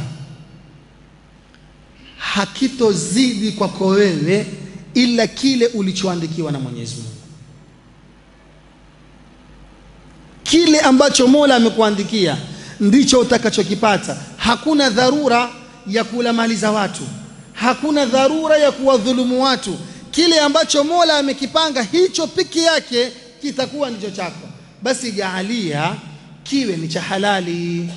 hakitozidi kwako wewe ila kile ulichoandikiwa na Mwenyezi Mungu kile ambacho Mola amekuandikia ndicho utakachokipata hakuna dharura ya kula mali za watu hakuna dharura ya kuwadhulumu watu kile ambacho Mola amekipanga hicho piki yake kitakuwa ndicho chako basi jaalia kiwe ni cha halali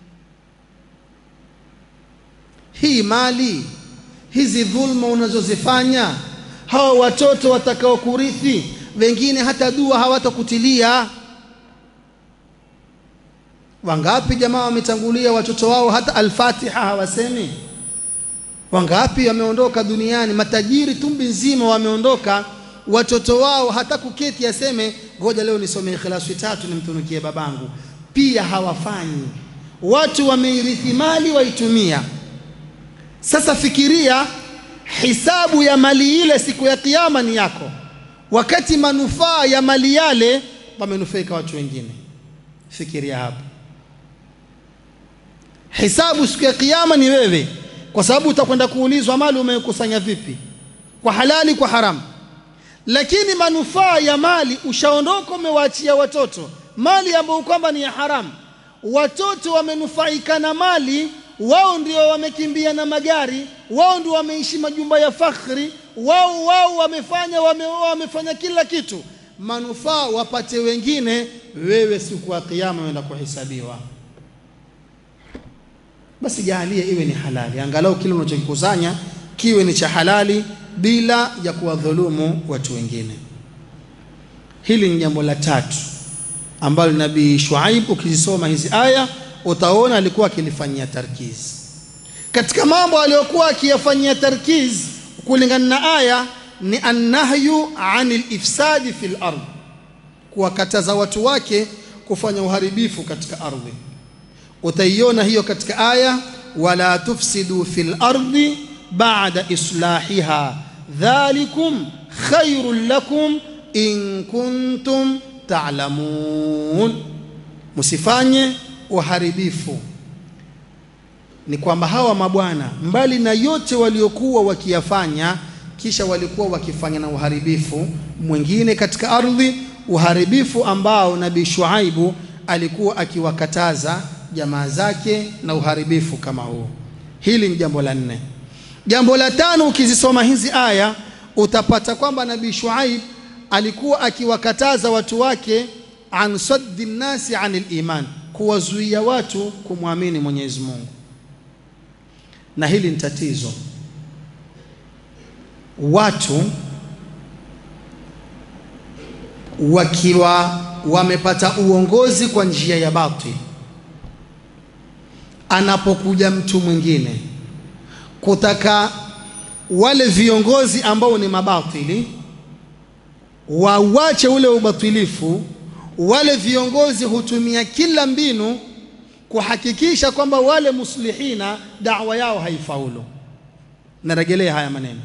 hii mali hizi dhulma unazozifanya hawa watoto watakao kurithi wengine hata dua hawatakutilia wangapi jamaa wametangulia watoto wao hata alfatiha hawasemi wangapi wameondoka duniani matajiri tumbi nzima wameondoka watoto wao hata kuketi aseme ngoja leo nisome ikhlasi tatu nimtunukie babangu pia hawafanyi watu wameirithi mali waitumia sasa fikiria hisabu ya mali ile siku ya kiyama ni yako wakati manufaa ya mali yale wamenufaika watu wengine fikiria hapo hisabu siku ya kiyama ni wewe kwa sababu utakwenda kuulizwa mali umekusanya vipi kwa halali kwa haramu lakini manufaa ya mali ushaondoka umewaachia watoto mali ambayo kwamba ni ya haramu watoto wamenufaika na mali wao ndio wamekimbia na magari wao ndio wameishi majumba ya fakhri wao wao wamefanya wame, wamefanya kila kitu manufaa wapate wengine wewe siku ya kiyama uenda kuhesabiwa basi jaalie iwe ni halali angalau kile unachokikusanya kiwe ni cha halali bila ya kuwadhulumu watu wengine hili ni jambo la tatu ambalo nabii Shuaib ukizisoma hizi aya utaona alikuwa akilifanyia tarkiz katika mambo aliyokuwa akiyafanyia tarkiz kulingana na aya ni annahyu anil ifsadi fil ard kuwakataza watu wake kufanya uharibifu katika ardhi. Utaiona hiyo katika aya wala tufsidu fil ardi ba'da islahiha dhalikum khairul lakum in kuntum ta'lamun, msifanye uharibifu. Ni kwamba hawa mabwana mbali na yote waliokuwa wakiyafanya, kisha walikuwa wakifanya na uharibifu mwingine katika ardhi, uharibifu ambao Nabii Shuaibu alikuwa akiwakataza jamaa zake na uharibifu kama huo. Hili ni jambo la nne. Jambo la tano, ukizisoma hizi aya utapata kwamba Nabii Shuaib alikuwa akiwakataza watu wake an saddi nnasi anil iman, kuwazuia watu kumwamini Mwenyezi Mungu, na hili ni tatizo. Watu wakiwa wamepata uongozi kwa njia ya batili, anapokuja mtu mwingine kutaka wale viongozi ambao ni mabatili wawache ule ubatilifu, wale viongozi hutumia kila mbinu kuhakikisha kwamba wale muslihina dawa yao haifaulu. Narejelea haya maneno,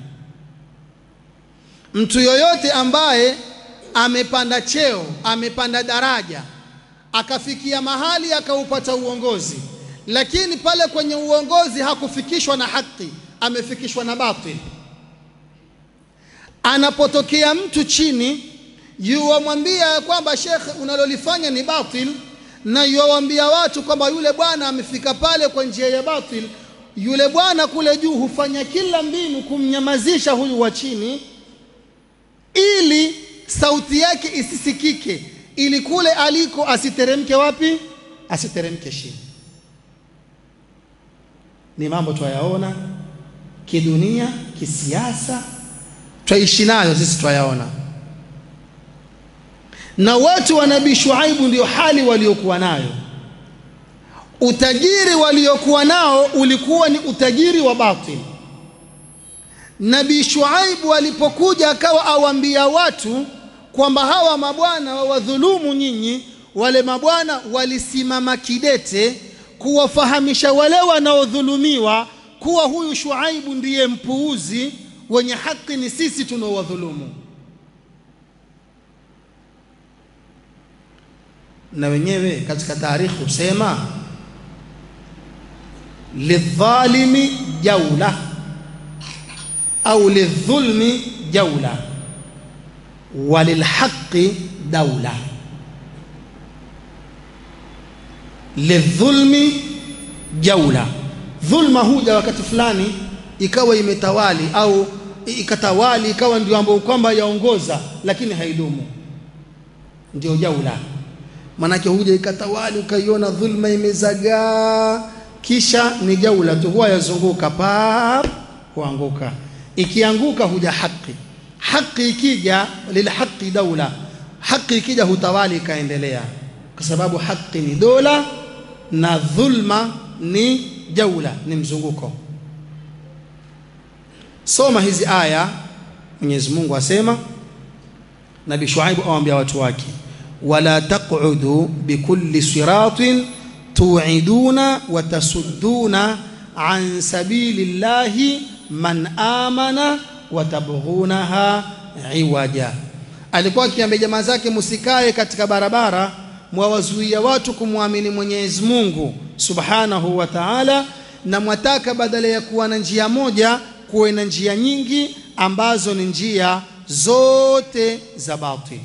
mtu yoyote ambaye amepanda cheo, amepanda daraja, akafikia mahali akaupata uongozi, lakini pale kwenye uongozi hakufikishwa na haki, amefikishwa na batili anapotokea mtu chini yuwamwambia kwamba shekhe, unalolifanya ni batil, na yuwaambia watu kwamba yule bwana amefika pale kwa njia ya batil, yule bwana kule juu hufanya kila mbinu kumnyamazisha huyu wa chini, ili sauti yake isisikike, ili kule aliko asiteremke wapi? Asiteremke chini. Ni mambo twayaona kidunia, kisiasa twaishi nayo sisi twayaona, na watu wa Nabii Shuaibu ndio hali waliokuwa nayo. Utajiri waliokuwa nao ulikuwa ni utajiri wa batil. Nabii Shuaibu alipokuja akawa awaambia watu kwamba hawa mabwana wawadhulumu nyinyi, wale mabwana walisimama kidete kuwafahamisha wale wanaodhulumiwa kuwa huyu Shuaibu ndiye mpuuzi wenye haki ni sisi tunaowadhulumu. Na wenyewe katika tarikhi husema lidhalimi jaula au lidhulmi jaula walilhaqi daula. Lidhulmi jaula, dhulma huja wakati fulani ikawa imetawali au ikatawali ikawa ndio ambayo kwamba yaongoza, lakini haidumu, ndio jaula. Maanake huja ikatawali, ukaiona dhulma imezagaa, kisha ni jaula tu, huwa yazunguka pap, huanguka. Ikianguka huja haki, haki ikija, lilhaqi daula, haki ikija hutawali ikaendelea, kwa sababu haki ni dola na dhulma ni jaula, ni mzunguko. Soma hizi aya. Mwenyezi Mungu asema, Nabii Shuaibu awaambia watu wake, wala taqudu bikulli siratin tuiduna wa tasudduna an sabili llahi man amana wa tabghunaha iwaja. Alikuwa akiambia jamaa zake, msikae katika barabara mwawazuia watu kumwamini Mwenyezi Mungu subhanahu wa ta'ala, na mwataka badala ya kuwa na njia moja kuwe na njia nyingi ambazo ni njia zote za batili.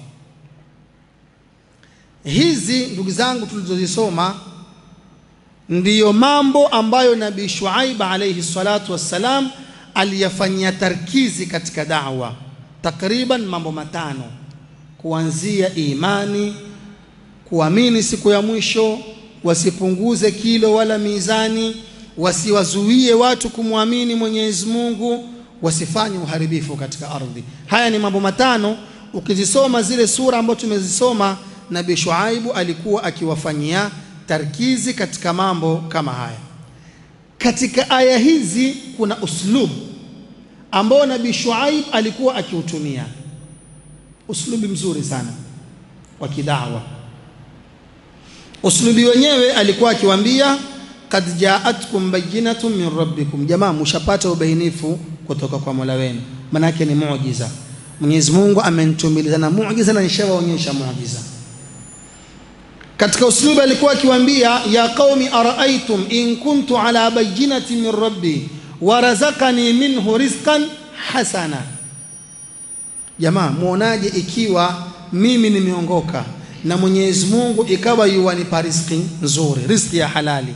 Hizi ndugu zangu tulizozisoma ndiyo mambo ambayo Nabii Shuaib alayhi salatu wassalam aliyafanyia tarkizi katika da'wa, takriban mambo matano, kuanzia imani, kuamini siku ya mwisho, wasipunguze kilo wala mizani wasiwazuie watu kumwamini Mwenyezi Mungu, wasifanye uharibifu katika ardhi. Haya ni mambo matano. Ukizisoma zile sura ambazo tumezisoma, Nabii Shuaibu alikuwa akiwafanyia tarkizi katika mambo kama haya. Katika aya hizi kuna uslub ambao Nabii Shuaib alikuwa akiutumia, uslubi mzuri sana. wa kidawa. Uslubi wenyewe alikuwa akiwaambia kad jaatkum bayinatun min rabbikum, jamaa mushapata ubainifu kutoka kwa Mola wenu. Manake ni muujiza. Mwenyezi Mungu amenitumiliza na muujiza na nishawaonyesha muujiza. Katika uslubi alikuwa akiwaambia ya qaumi araaitum in kuntu ala bayinati min rabbi wa razaqani minhu rizqan hasana, jamaa muonaje ikiwa mimi nimeongoka na Mwenyezi Mungu ikawa yuwanipa riziki nzuri, riziki ya halali.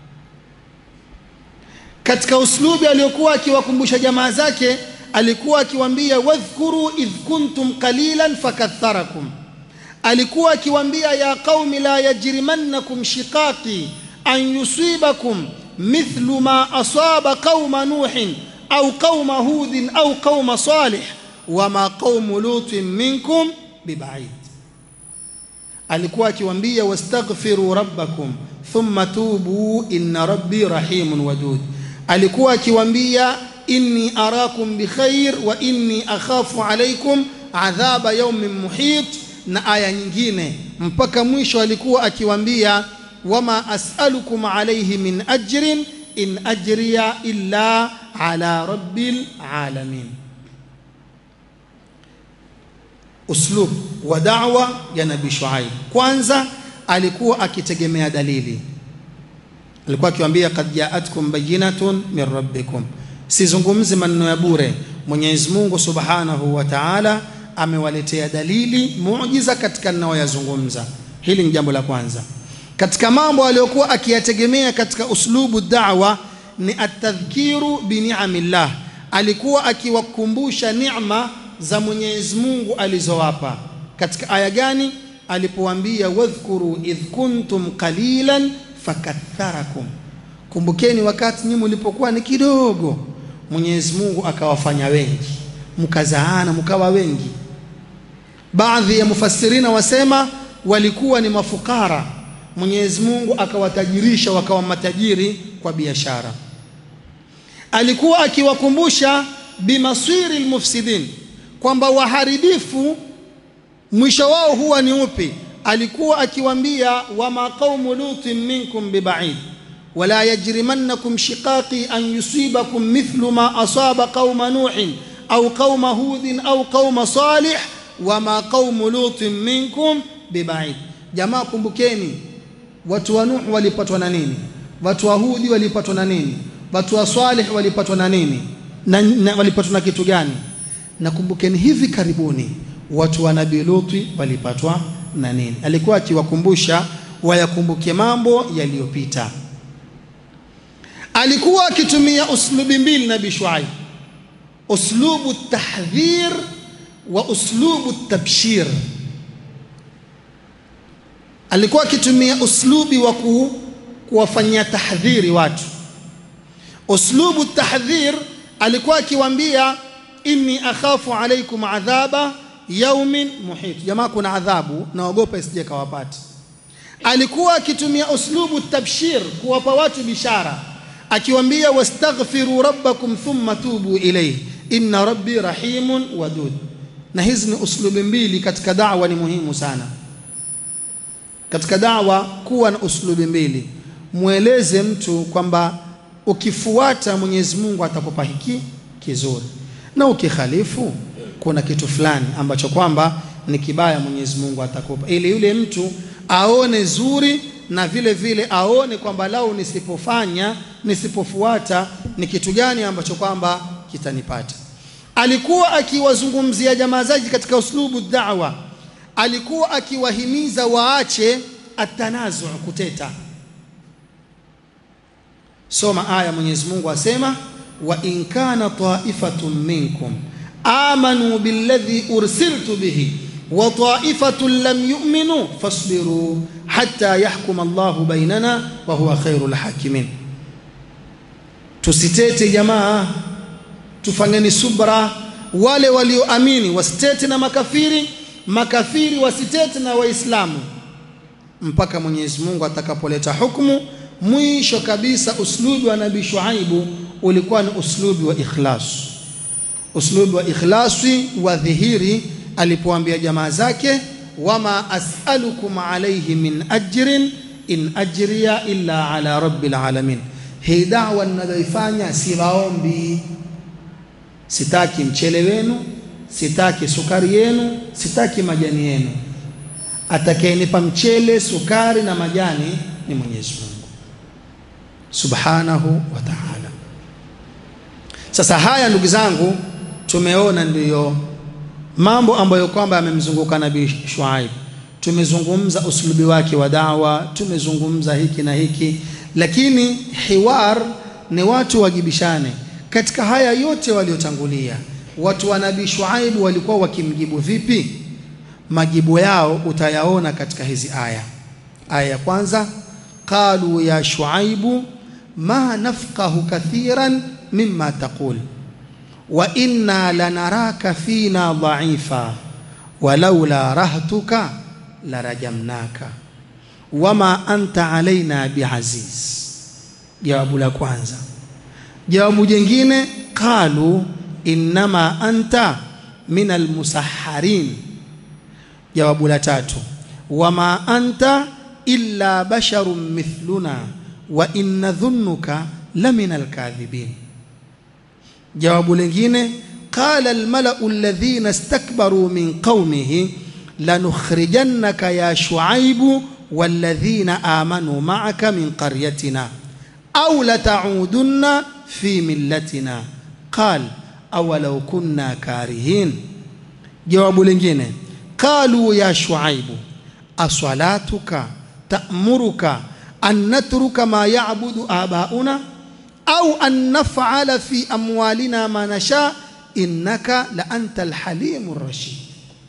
Katika uslubi aliyokuwa akiwakumbusha jamaa zake, alikuwa akiwaambia wadhkuru idh kuntum qalilan fakatharakum, alikuwa akiwaambia ya qaumi la yajrimannakum shiqaqi an yusibakum mithlu ma asaba qauma nuhin au qauma hudin au qauma salih wama qaumu lutin minkum bibaid alikuwa akiwaambia wastaghfiru rabbakum thumma tubu inna rabbi rahimun wadud. Alikuwa akiwaambia inni arakum bikhair wa inni akhafu alaikum adhaba yaumin muhit, na aya nyingine mpaka mwisho. Alikuwa akiwaambia wama as'alukum alayhi min ajrin in ajriya illa ala rabbil alamin. uslub wa da'wa ya Nabii Shuaib. Kwanza alikuwa akitegemea dalili, alikuwa akiwaambia kad jaatkum bayinatun min rabbikum, sizungumzi maneno ya bure. Mwenyezi Mungu Subhanahu wa Ta'ala amewaletea dalili muujiza katika ninayoyazungumza. Hili ni jambo la kwanza. Katika mambo aliyokuwa akiyategemea katika uslubu da'wa ni atadhkiru bi ni'amillah, alikuwa akiwakumbusha neema za Mwenyezi Mungu alizowapa. Katika aya gani? Alipowaambia wadhkuru idh kuntum qalilan fakatharakum, kumbukeni wakati nyinyi mlipokuwa ni kidogo, Mwenyezi Mungu akawafanya wengi, mkazaana mkawa wengi. Baadhi ya mufassirina wasema walikuwa ni mafukara, Mwenyezi Mungu akawatajirisha wakawa matajiri kwa biashara. Alikuwa akiwakumbusha bimaswiri lmufsidin kwamba waharibifu mwisho wao huwa ni upi? Alikuwa akiwaambia wama qaumu lutin minkum bibaid wala yajrimannakum shiqaqi an yusibakum mithlu ma asaba qauma nuhin au qauma hudin au qauma salih wama qaumu lutin minkum bibaid. Jamaa, kumbukeni watu wa Nuh walipatwa na nini? Watu wa Hudi walipatwa na nini? Watu wa Salih walipatwa na nini? Na, na walipatwa na kitu gani? Nakumbukeni hivi karibuni watu wa Nabii Luti walipatwa na nini? Alikuwa akiwakumbusha wayakumbuke mambo yaliyopita. Alikuwa akitumia uslubi mbili Nabii Shuaib, uslubu tahdhir wa uslubu tabshir. Alikuwa akitumia uslubi wa kuwafanyia tahdhiri watu. Uslubu tahdhir alikuwa akiwaambia inni akhafu alaikum adhaba yaumin muhit, jamaa, kuna adhabu naogopa isije kawapati. Alikuwa akitumia uslubu tabshir kuwapa watu bishara, akiwaambia wastaghfiru rabbakum thumma tubu ilayhi inna rabbi rahimun wadud. Na hizi ni uslubi mbili katika da'wa, ni muhimu sana katika da'wa kuwa na uslubi mbili. Mweleze mtu kwamba ukifuata Mwenyezi Mungu atakupa hiki kizuri na ukikhalifu kuna kitu fulani ambacho kwamba ni kibaya, Mwenyezi Mungu atakupa, ili yule mtu aone zuri na vile vile aone kwamba lau nisipofanya nisipofuata ni kitu gani ambacho kwamba kitanipata. Alikuwa akiwazungumzia jamaa zake katika uslubu da'wa, alikuwa akiwahimiza waache atanazu, kuteta. Soma aya, Mwenyezi Mungu asema wa in kana ta'ifatun minkum amanu billadhi ursiltu bihi wa ta'ifatun lam yu'minu fasbiru hatta yahkuma Allahu bainana wa huwa khairul hakimin. Tusitete jamaa, tufanyeni subra. Wale walioamini wasitete na makafiri, makafiri wasitete na Waislamu mpaka Mwenyezi Mungu atakapoleta hukumu. Mwisho kabisa, uslubi wa Nabii Shuaibu ulikuwa ni uslubi wa ikhlas, uslubi wa ikhlasi wa dhihiri, alipoambia jamaa zake wama as'alukum alayhi min ajrin in ajriya illa ala rabbil alamin. Hii dawa ninayoifanya siwaombi, sitaki mchele wenu, sitaki sukari yenu, sitaki majani yenu. Atakayenipa mchele, sukari na majani ni Mwenyezi Mungu subhanahu wa ta'ala. Sasa haya ndugu zangu, tumeona ndiyo mambo ambayo kwamba yamemzunguka Nabii Shuaib. Tumezungumza uslubi wake wa dawa, tumezungumza hiki na hiki, lakini hiwar ni watu wajibishane katika haya yote waliotangulia. Watu wa Nabii Shuaib walikuwa wakimjibu vipi? Majibu yao utayaona katika hizi aya. Aya ya kwanza, qalu ya Shuaibu ma nafqahu kathiran mimma taqul wa inna lanaraka fina dhaifa walaula rahtuka larajamnaka wama anta alaina biaziz. Jawabu la kwanza. Jawabu jingine, qalu innama anta min almusahharin. Jawabu la tatu, wama anta illa basharun mithluna wa inna dhunnuka la min alkadhibin. Jawabu lingine qala almalau alladhina istakbaru min qaumihi lanukhrijannaka ya shuaibu walladhina amanu ma'aka min qaryatina au lata'udunna fi millatina qal awalau kunna karihin. Jawabu lingine qalu ya shuaibu aswalatuka ta'muruka an natruka ma ya'budu abauna au an naf'ala fi amwalina ma nasha innaka la anta alhalimu rashid.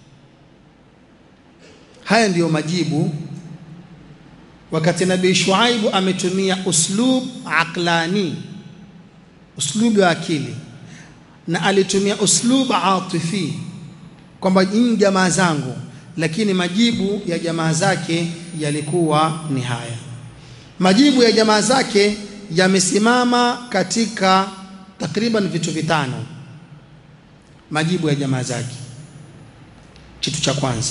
Haya ndiyo majibu wakati Nabii Shuaibu ametumia uslub aqlani, uslubu wa akili, na alitumia uslub atifi kwamba nyinyi jamaa zangu, lakini majibu ya jamaa zake yalikuwa ni haya. Majibu ya jamaa zake yamesimama katika takriban vitu vitano. Majibu ya jamaa zake, kitu cha kwanza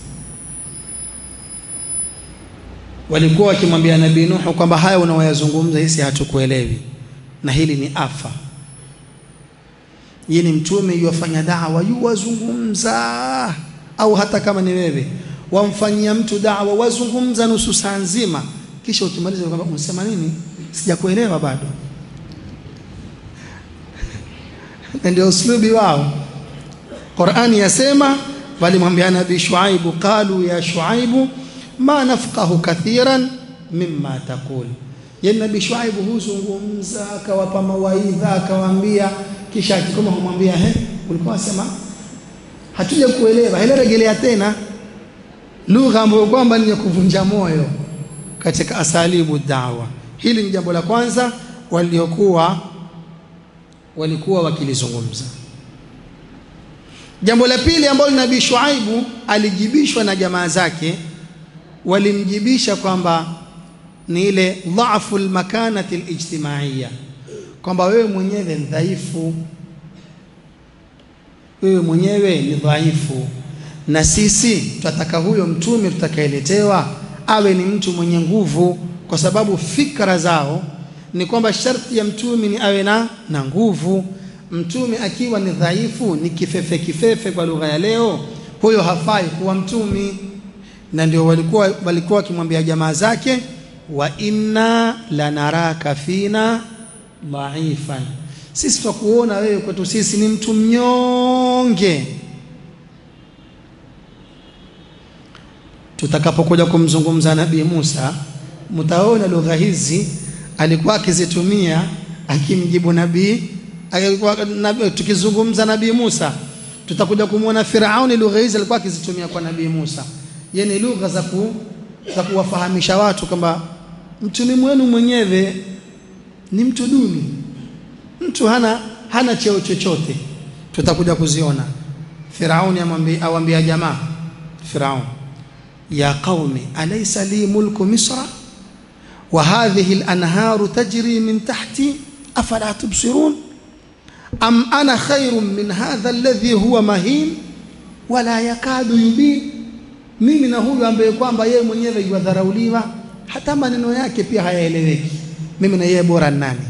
walikuwa wakimwambia Nabii Nuhu kwamba haya unaoyazungumza hisi hatukuelewi, na hili ni afa. Yeye ni mtume yuwafanya dawa, yuwazungumza, au hata kama ni wewe wamfanyia mtu dawa, wazungumza nusu saa nzima, kisha ukimaliza kwamba unasema nini, sijakuelewa bado. Na ndio uslubi wao. Qur'ani yasema, walimwambia Nabii Shuaibu, qalu ya Shuaibu ma nafqahu kathiran mimma taqul. Yani Nabii Shuaibu huzungumza akawapa mawaidha akawaambia, kisha akikoma kumwambia he, ulikuwa unasema hatuja kuelewa, hele rejelea tena lugha ambayo kwamba ni ya kuvunja moyo katika asalibu dawa. Hili ni jambo la kwanza waliokuwa walikuwa wakilizungumza. Jambo la pili ambalo Nabii Shuaibu alijibishwa na jamaa zake walimjibisha kwamba ni ile dhaafu almakanati alijtimaiya, kwamba wewe mwenyewe ni dhaifu, wewe mwenyewe ni dhaifu, na sisi tutataka huyo mtume tutakayeletewa awe ni mtu mwenye nguvu, kwa sababu fikra zao ni kwamba sharti ya mtume ni awe na na nguvu. Mtume akiwa ni dhaifu, ni kifefe kifefe kwa lugha ya leo, huyo hafai kuwa mtume na ndio walikuwa walikuwa wakimwambia jamaa zake, wa inna lanaraka fina dhaifan, sisi twakuona wewe kwetu sisi ni mtu mnyonge. Tutakapokuja kumzungumza Nabii Musa, mtaona lugha hizi alikuwa akizitumia akimjibu nabii, alikuwa tukizungumza Nabii Musa, tutakuja kumwona Firauni, lugha hizi alikuwa akizitumia kwa Nabii Musa yani lugha za ku, za kuwafahamisha watu kwamba mtume wenu mwenyewe ni mtu duni, mtu hana hana cheo chochote. Tutakuja kuziona. Firauni awambia jamaa Firaun, ya qaumi alaysa li mulku misra wa hadhihi al-anharu tajri min tahti afala tubsirun am ana khairun min hadha alladhi huwa mahin wala yakadu yubin mimi na huyu ambaye kwamba yeye mwenyewe yuadharauliwa, hata maneno yake pia hayaeleweki, mimi na yeye bora ni nani?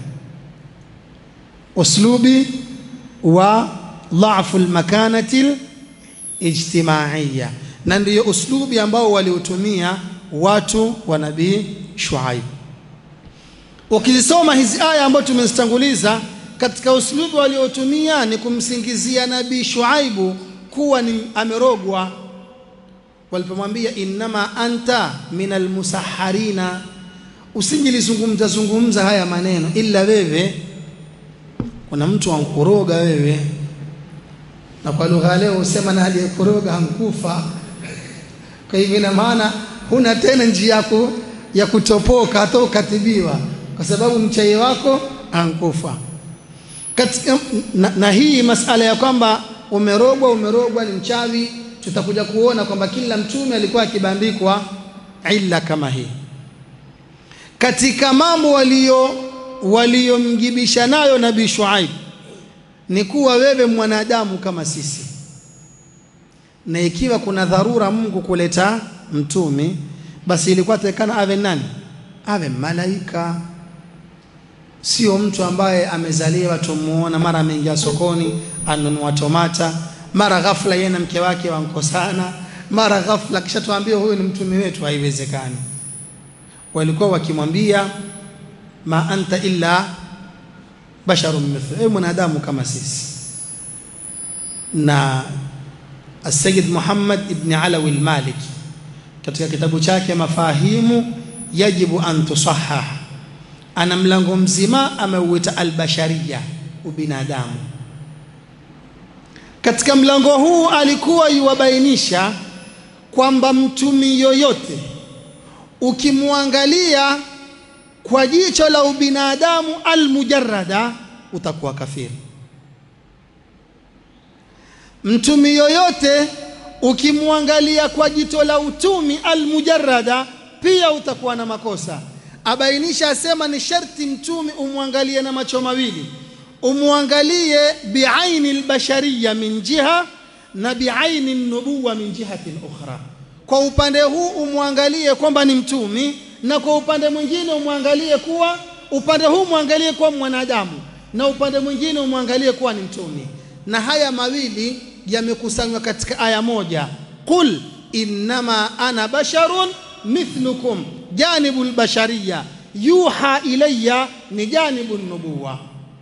Uslubi wa dhafu lmakanati lijtimaiya, na ndiyo uslubi ambao waliotumia watu wa Nabii Shuaib. Ukizisoma hizi aya ambazo tumezitanguliza, katika uslubi waliotumia ni kumsingizia Nabii Shuaibu kuwa ni amerogwa walipomwambia innama anta min almusaharina, usingilizungumza zungumza haya maneno, ila wewe kuna mtu ankuroga wewe, na kwa lugha leo usema na aliyekuroga hankufa. Kwa hivyo ina maana huna tena njia yako ya kutopoka hata ukatibiwa, kwa sababu mchai wako ankufa. Katika, na, na hii masala ya kwamba umerogwa umerogwa ni mchawi tutakuja kuona kwamba kila mtume alikuwa akibandikwa illa kama hii. Katika mambo walio waliomjibisha nayo Nabii Shuaib ni kuwa wewe mwanadamu kama sisi, na ikiwa kuna dharura Mungu kuleta mtumi, basi ilikuwa takikana awe nani? Awe malaika, sio mtu ambaye amezaliwa tumuona, mara ameingia sokoni anunua tomata mara ghafla yeye na mke wake wankosana, mara ghafla kisha tuambie huyu ni mtume wetu. Haiwezekani. Walikuwa wakimwambia ma anta illa basharun mithlu, ewe mwanadamu kama sisi. Na Asayid Muhammad ibn Alawi al-Maliki katika kitabu chake Mafahimu yajibu an tusahah, ana mlango mzima ameuita albashariya, ubinadamu katika mlango huu alikuwa yuwabainisha kwamba mtumi yoyote ukimwangalia kwa jicho la ubinadamu almujarrada utakuwa kafiri. Mtumi yoyote ukimwangalia kwa jicho la utumi almujarrada pia utakuwa na makosa. Abainisha asema ni sharti mtumi umwangalie na macho mawili umwangalie biaini albashariya min jiha na biaini nubuwa min jihatin ukhra. Kwa upande huu umwangalie kwamba ni mtumi, na kwa upande mwingine umwangalie kuwa upande huu umwangalie kuwa mwanadamu, na upande mwingine umwangalie kuwa ni mtumi. Na haya mawili yamekusanywa katika aya moja, qul innama ana basharun mithlukum, janibu albashariya yuha ilayya ni janibu nubuwa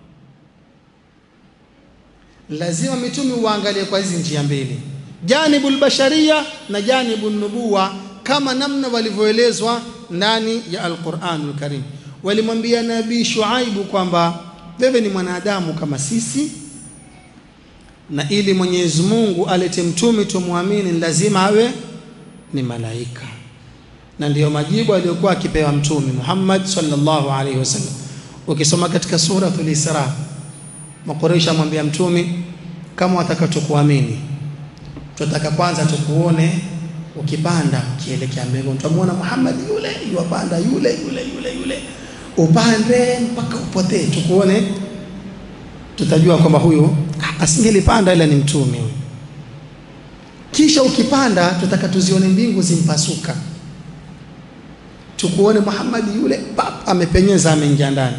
lazima mitume uangalie kwa hizi njia mbili, janibu albasharia na janibu nubuwa, kama namna walivyoelezwa ndani ya Alquranul Karim. Walimwambia Nabii Shuaibu kwamba wewe ni mwanadamu kama sisi, na ili Mwenyezi Mungu alete mtume tumwamini, lazima awe ni malaika, na ndiyo majibu aliyokuwa akipewa Mtume Muhammad sallallahu alaihi wasallam. Ukisoma katika suratul Isra Makoresha amwambia mtume, kama wataka tukuamini, tunataka kwanza tukuone ukipanda ukielekea mbinguni. Tutamwona Muhammad yule yuwapanda yule yule yule yule, upande mpaka upotee, tukuone, tutajua kwamba huyu asingelipanda ila ni mtume huyu. Kisha ukipanda, tunataka tuzione mbingu zimpasuka, tukuone Muhammad yule pap, amepenyeza ameingia ndani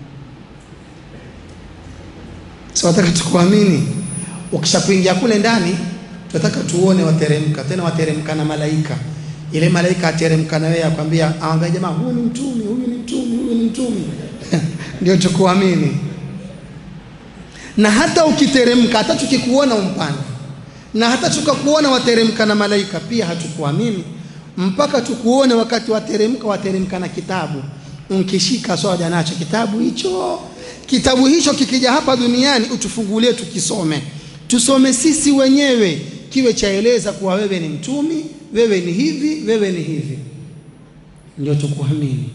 So wataka tukuamini. Ukishakuingia kule ndani, tunataka tuone wateremka, tena wateremka na malaika. Ile malaika ateremka na wewe akwambia, aambia jamaa, huyu ni mtumi, huyu ni mtumi, huyu ni mtumi ndio tukuamini. Na hata ukiteremka, hata tukikuona umpanda, na hata tukakuona wateremka na malaika, pia hatukuamini mpaka tukuone wakati wateremka, wateremka na kitabu, unkishika soja nacho kitabu hicho kitabu hicho kikija hapa duniani utufungulie tukisome, tusome sisi wenyewe, kiwe chaeleza kuwa wewe ni mtumi, wewe ni hivi, wewe ni hivi, ndio tukuamini.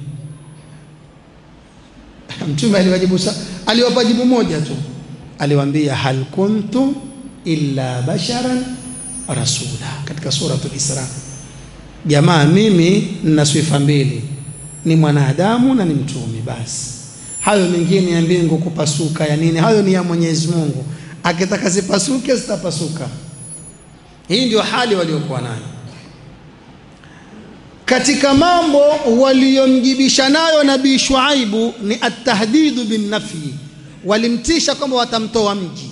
Mtume aliwajibu, aliwapa jibu moja tu, aliwaambia hal kuntu illa basharan rasula, katika suratul Isra. Jamaa, mimi nina sifa mbili, ni mwanadamu na ni mtumi, basi hayo mengine ya mbingu kupasuka ya nini, hayo ni ya Mwenyezi Mungu. Akitaka zipasuke zitapasuka. Hii ndio hali waliokuwa nayo. katika mambo waliyomjibisha nayo nabii Shuaibu ni atahdidu bin nafyi, walimtisha kwamba watamtoa mji,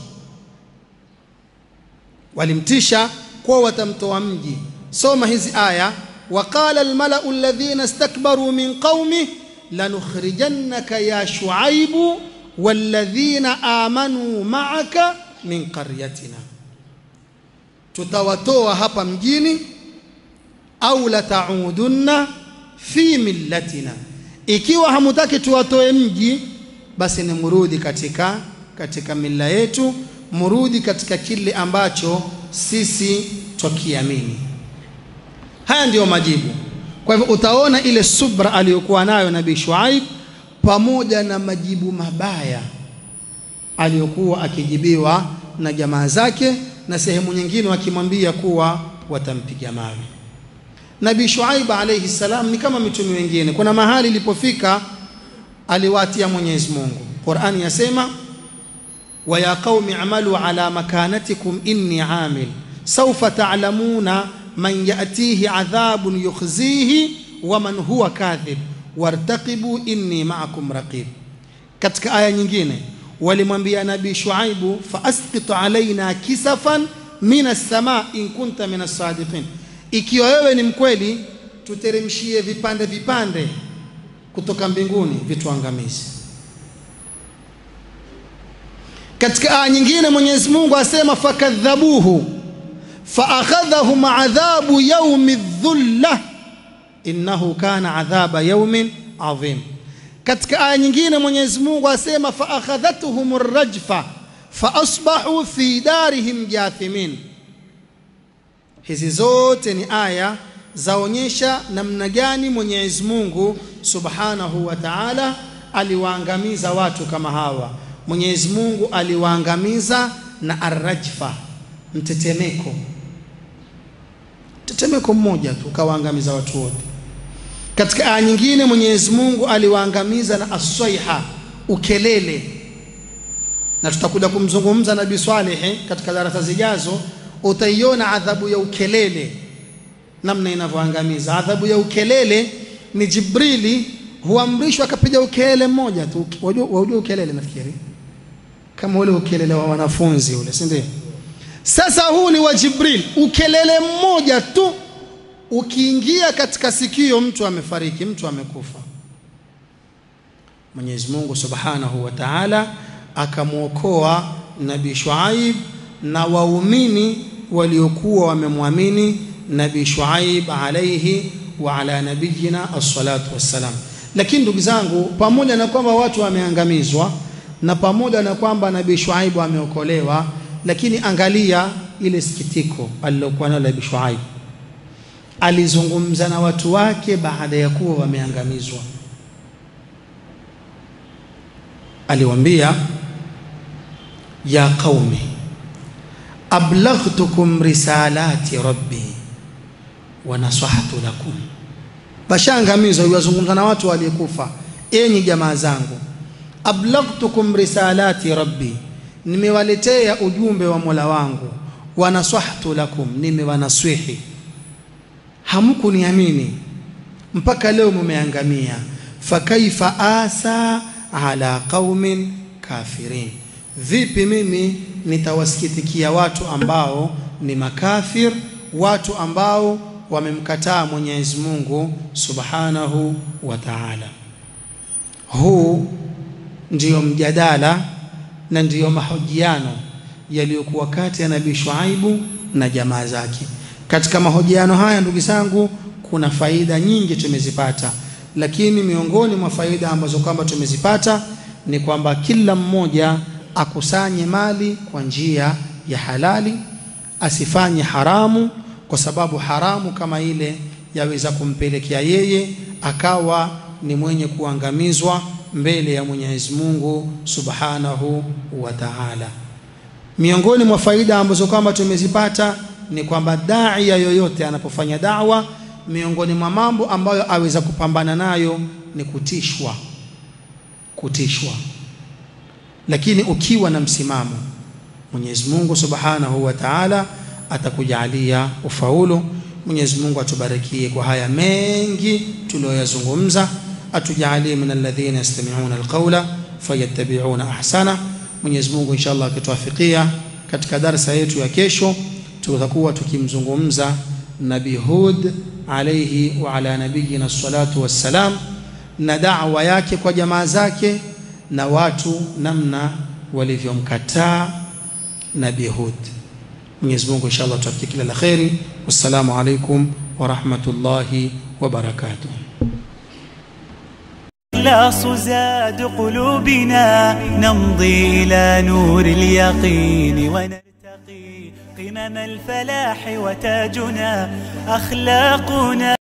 walimtisha kwa watamtoa mji. Soma hizi aya, waqala almalau alladhina istakbaru min qaumi lanukhrijannaka ya Shuaibu walladhina amanu ma'aka min qaryatina, tutawatoa hapa mjini au lataudunna fi millatina, ikiwa hamutaki tuwatoe mji, basi ni murudi katika, katika mila yetu, murudi katika kile ambacho sisi twakiamini. Haya ndiyo majibu. Kwa hivyo utaona ile subra aliyokuwa nayo Nabii Shuaib pamoja na majibu mabaya aliyokuwa akijibiwa na jamaa zake, na sehemu nyingine wakimwambia kuwa watampiga mawe. Nabii Shuaib alayhi salam ni kama mitume wengine. Kuna mahali ilipofika aliwatia Mwenyezi Mungu. Qur'ani yasema wa ya qaumi amalu ala makanatikum inni amil sawfa ta'lamuna man ya'tihi adhabun yukhzihi wa man huwa kadhib wartaqibu inni ma'akum raqib. Katika aya nyingine walimwambia Nabii Shuaibu fa asqit alaina kisafan minas sama in kunta minas sadiqin ikiwa wewe ni mkweli, tuteremshie vipande vipande kutoka mbinguni vituangamizi. Katika aya nyingine Mwenyezi Mungu asema fakadhabuhu faakhadhahum adhabu yaumi dhulla innahu kana adhaba yaumin adhim. Katika aya nyingine Mwenyezi Mungu asema faakhadhatuhum rajfa faasbahu fi darihim jathimin. Hizi zote ni aya zaonyesha namna gani Mwenyezi Mungu Subhanahu wa Ta'ala aliwaangamiza watu kama hawa. Mwenyezi Mungu aliwaangamiza na arrajfa, mtetemeko, mtetemeko mmoja tu ukawaangamiza watu wote. Katika aya nyingine Mwenyezi Mungu aliwaangamiza na aswaiha, ukelele, na tutakuja kumzungumza Nabii Swaleh katika darasa zijazo utaiona adhabu ya ukelele namna inavyoangamiza. Adhabu ya ukelele ni Jibrili huamrishwa akapiga ukelele mmoja tu. Wajua ukelele, nafikiri kama ule ukelele wa wanafunzi ule, si ndio? Sasa huu ni wa Jibril, ukelele mmoja tu ukiingia katika sikio, mtu amefariki, mtu amekufa. Mwenyezi Mungu Subhanahu wa Ta'ala akamwokoa Nabii Shuaib na waumini waliokuwa wamemwamini Nabii Shuaib alayhi wa ala nabiyina as-salatu wassalam. Lakini ndugu zangu, pamoja na kwamba watu wameangamizwa na pamoja na kwamba Nabii Shuaib ameokolewa, lakini angalia ile sikitiko alilokuwa nalo Nabii Shuaib. Alizungumza na watu wake baada ya kuwa wameangamizwa, aliwaambia ya qaumi ablaghtukum risalati rabbi wa nasahtu lakum. Washaangamizwa, yuwazungumza na watu waliokufa. Enyi jamaa zangu, ablaghtukum risalati rabbi, nimewaletea ujumbe wa Mola wangu. Wa nasahtu lakum, nimewanaswihi. Hamkuniamini mpaka leo mumeangamia. Fakaifa asa ala qaumin kafirin Vipi mimi nitawasikitikia watu ambao ni makafir, watu ambao wamemkataa Mwenyezi Mungu Subhanahu wa Ta'ala. Huu ndiyo mjadala na ndiyo mahojiano yaliyokuwa kati ya Nabii Shuaibu na jamaa zake. Katika mahojiano haya, ndugu zangu, kuna faida nyingi tumezipata, lakini miongoni mwa faida ambazo kwamba tumezipata ni kwamba kila mmoja akusanye mali kwa njia ya halali, asifanye haramu, kwa sababu haramu kama ile yaweza kumpelekea yeye akawa ni mwenye kuangamizwa mbele ya Mwenyezi Mungu Subhanahu wa Ta'ala. Miongoni mwa faida ambazo kwamba tumezipata ni kwamba daia yoyote anapofanya dawa, miongoni mwa mambo ambayo aweza kupambana nayo ni kutishwa, kutishwa lakini ukiwa na msimamo Mwenyezi Mungu Subhanahu wa Ta'ala atakujalia ufaulu. Mwenyezi Mungu atubarikie kwa haya mengi tuliyoyazungumza, atujalie min alladhina yastami'una alqawla fayattabi'una ahsana. Mwenyezi Mungu inshallah akituafikia, katika darsa yetu ya kesho tutakuwa tukimzungumza Nabii Hud alayhi wa ala nabiyina salatu wassalam, na da'wa yake kwa jamaa zake na watu namna walivyomkataa Nabii Hud. Mwenyezi Mungu inshallah tuafikie kila la kheri. Wassalamu alaikum wa rahmatullahi wa barakatuh. الإخلاص زاد قلوبنا نمضي إلى نور اليقين ونرتقي قمم الفلاح وتاجنا أخلاقنا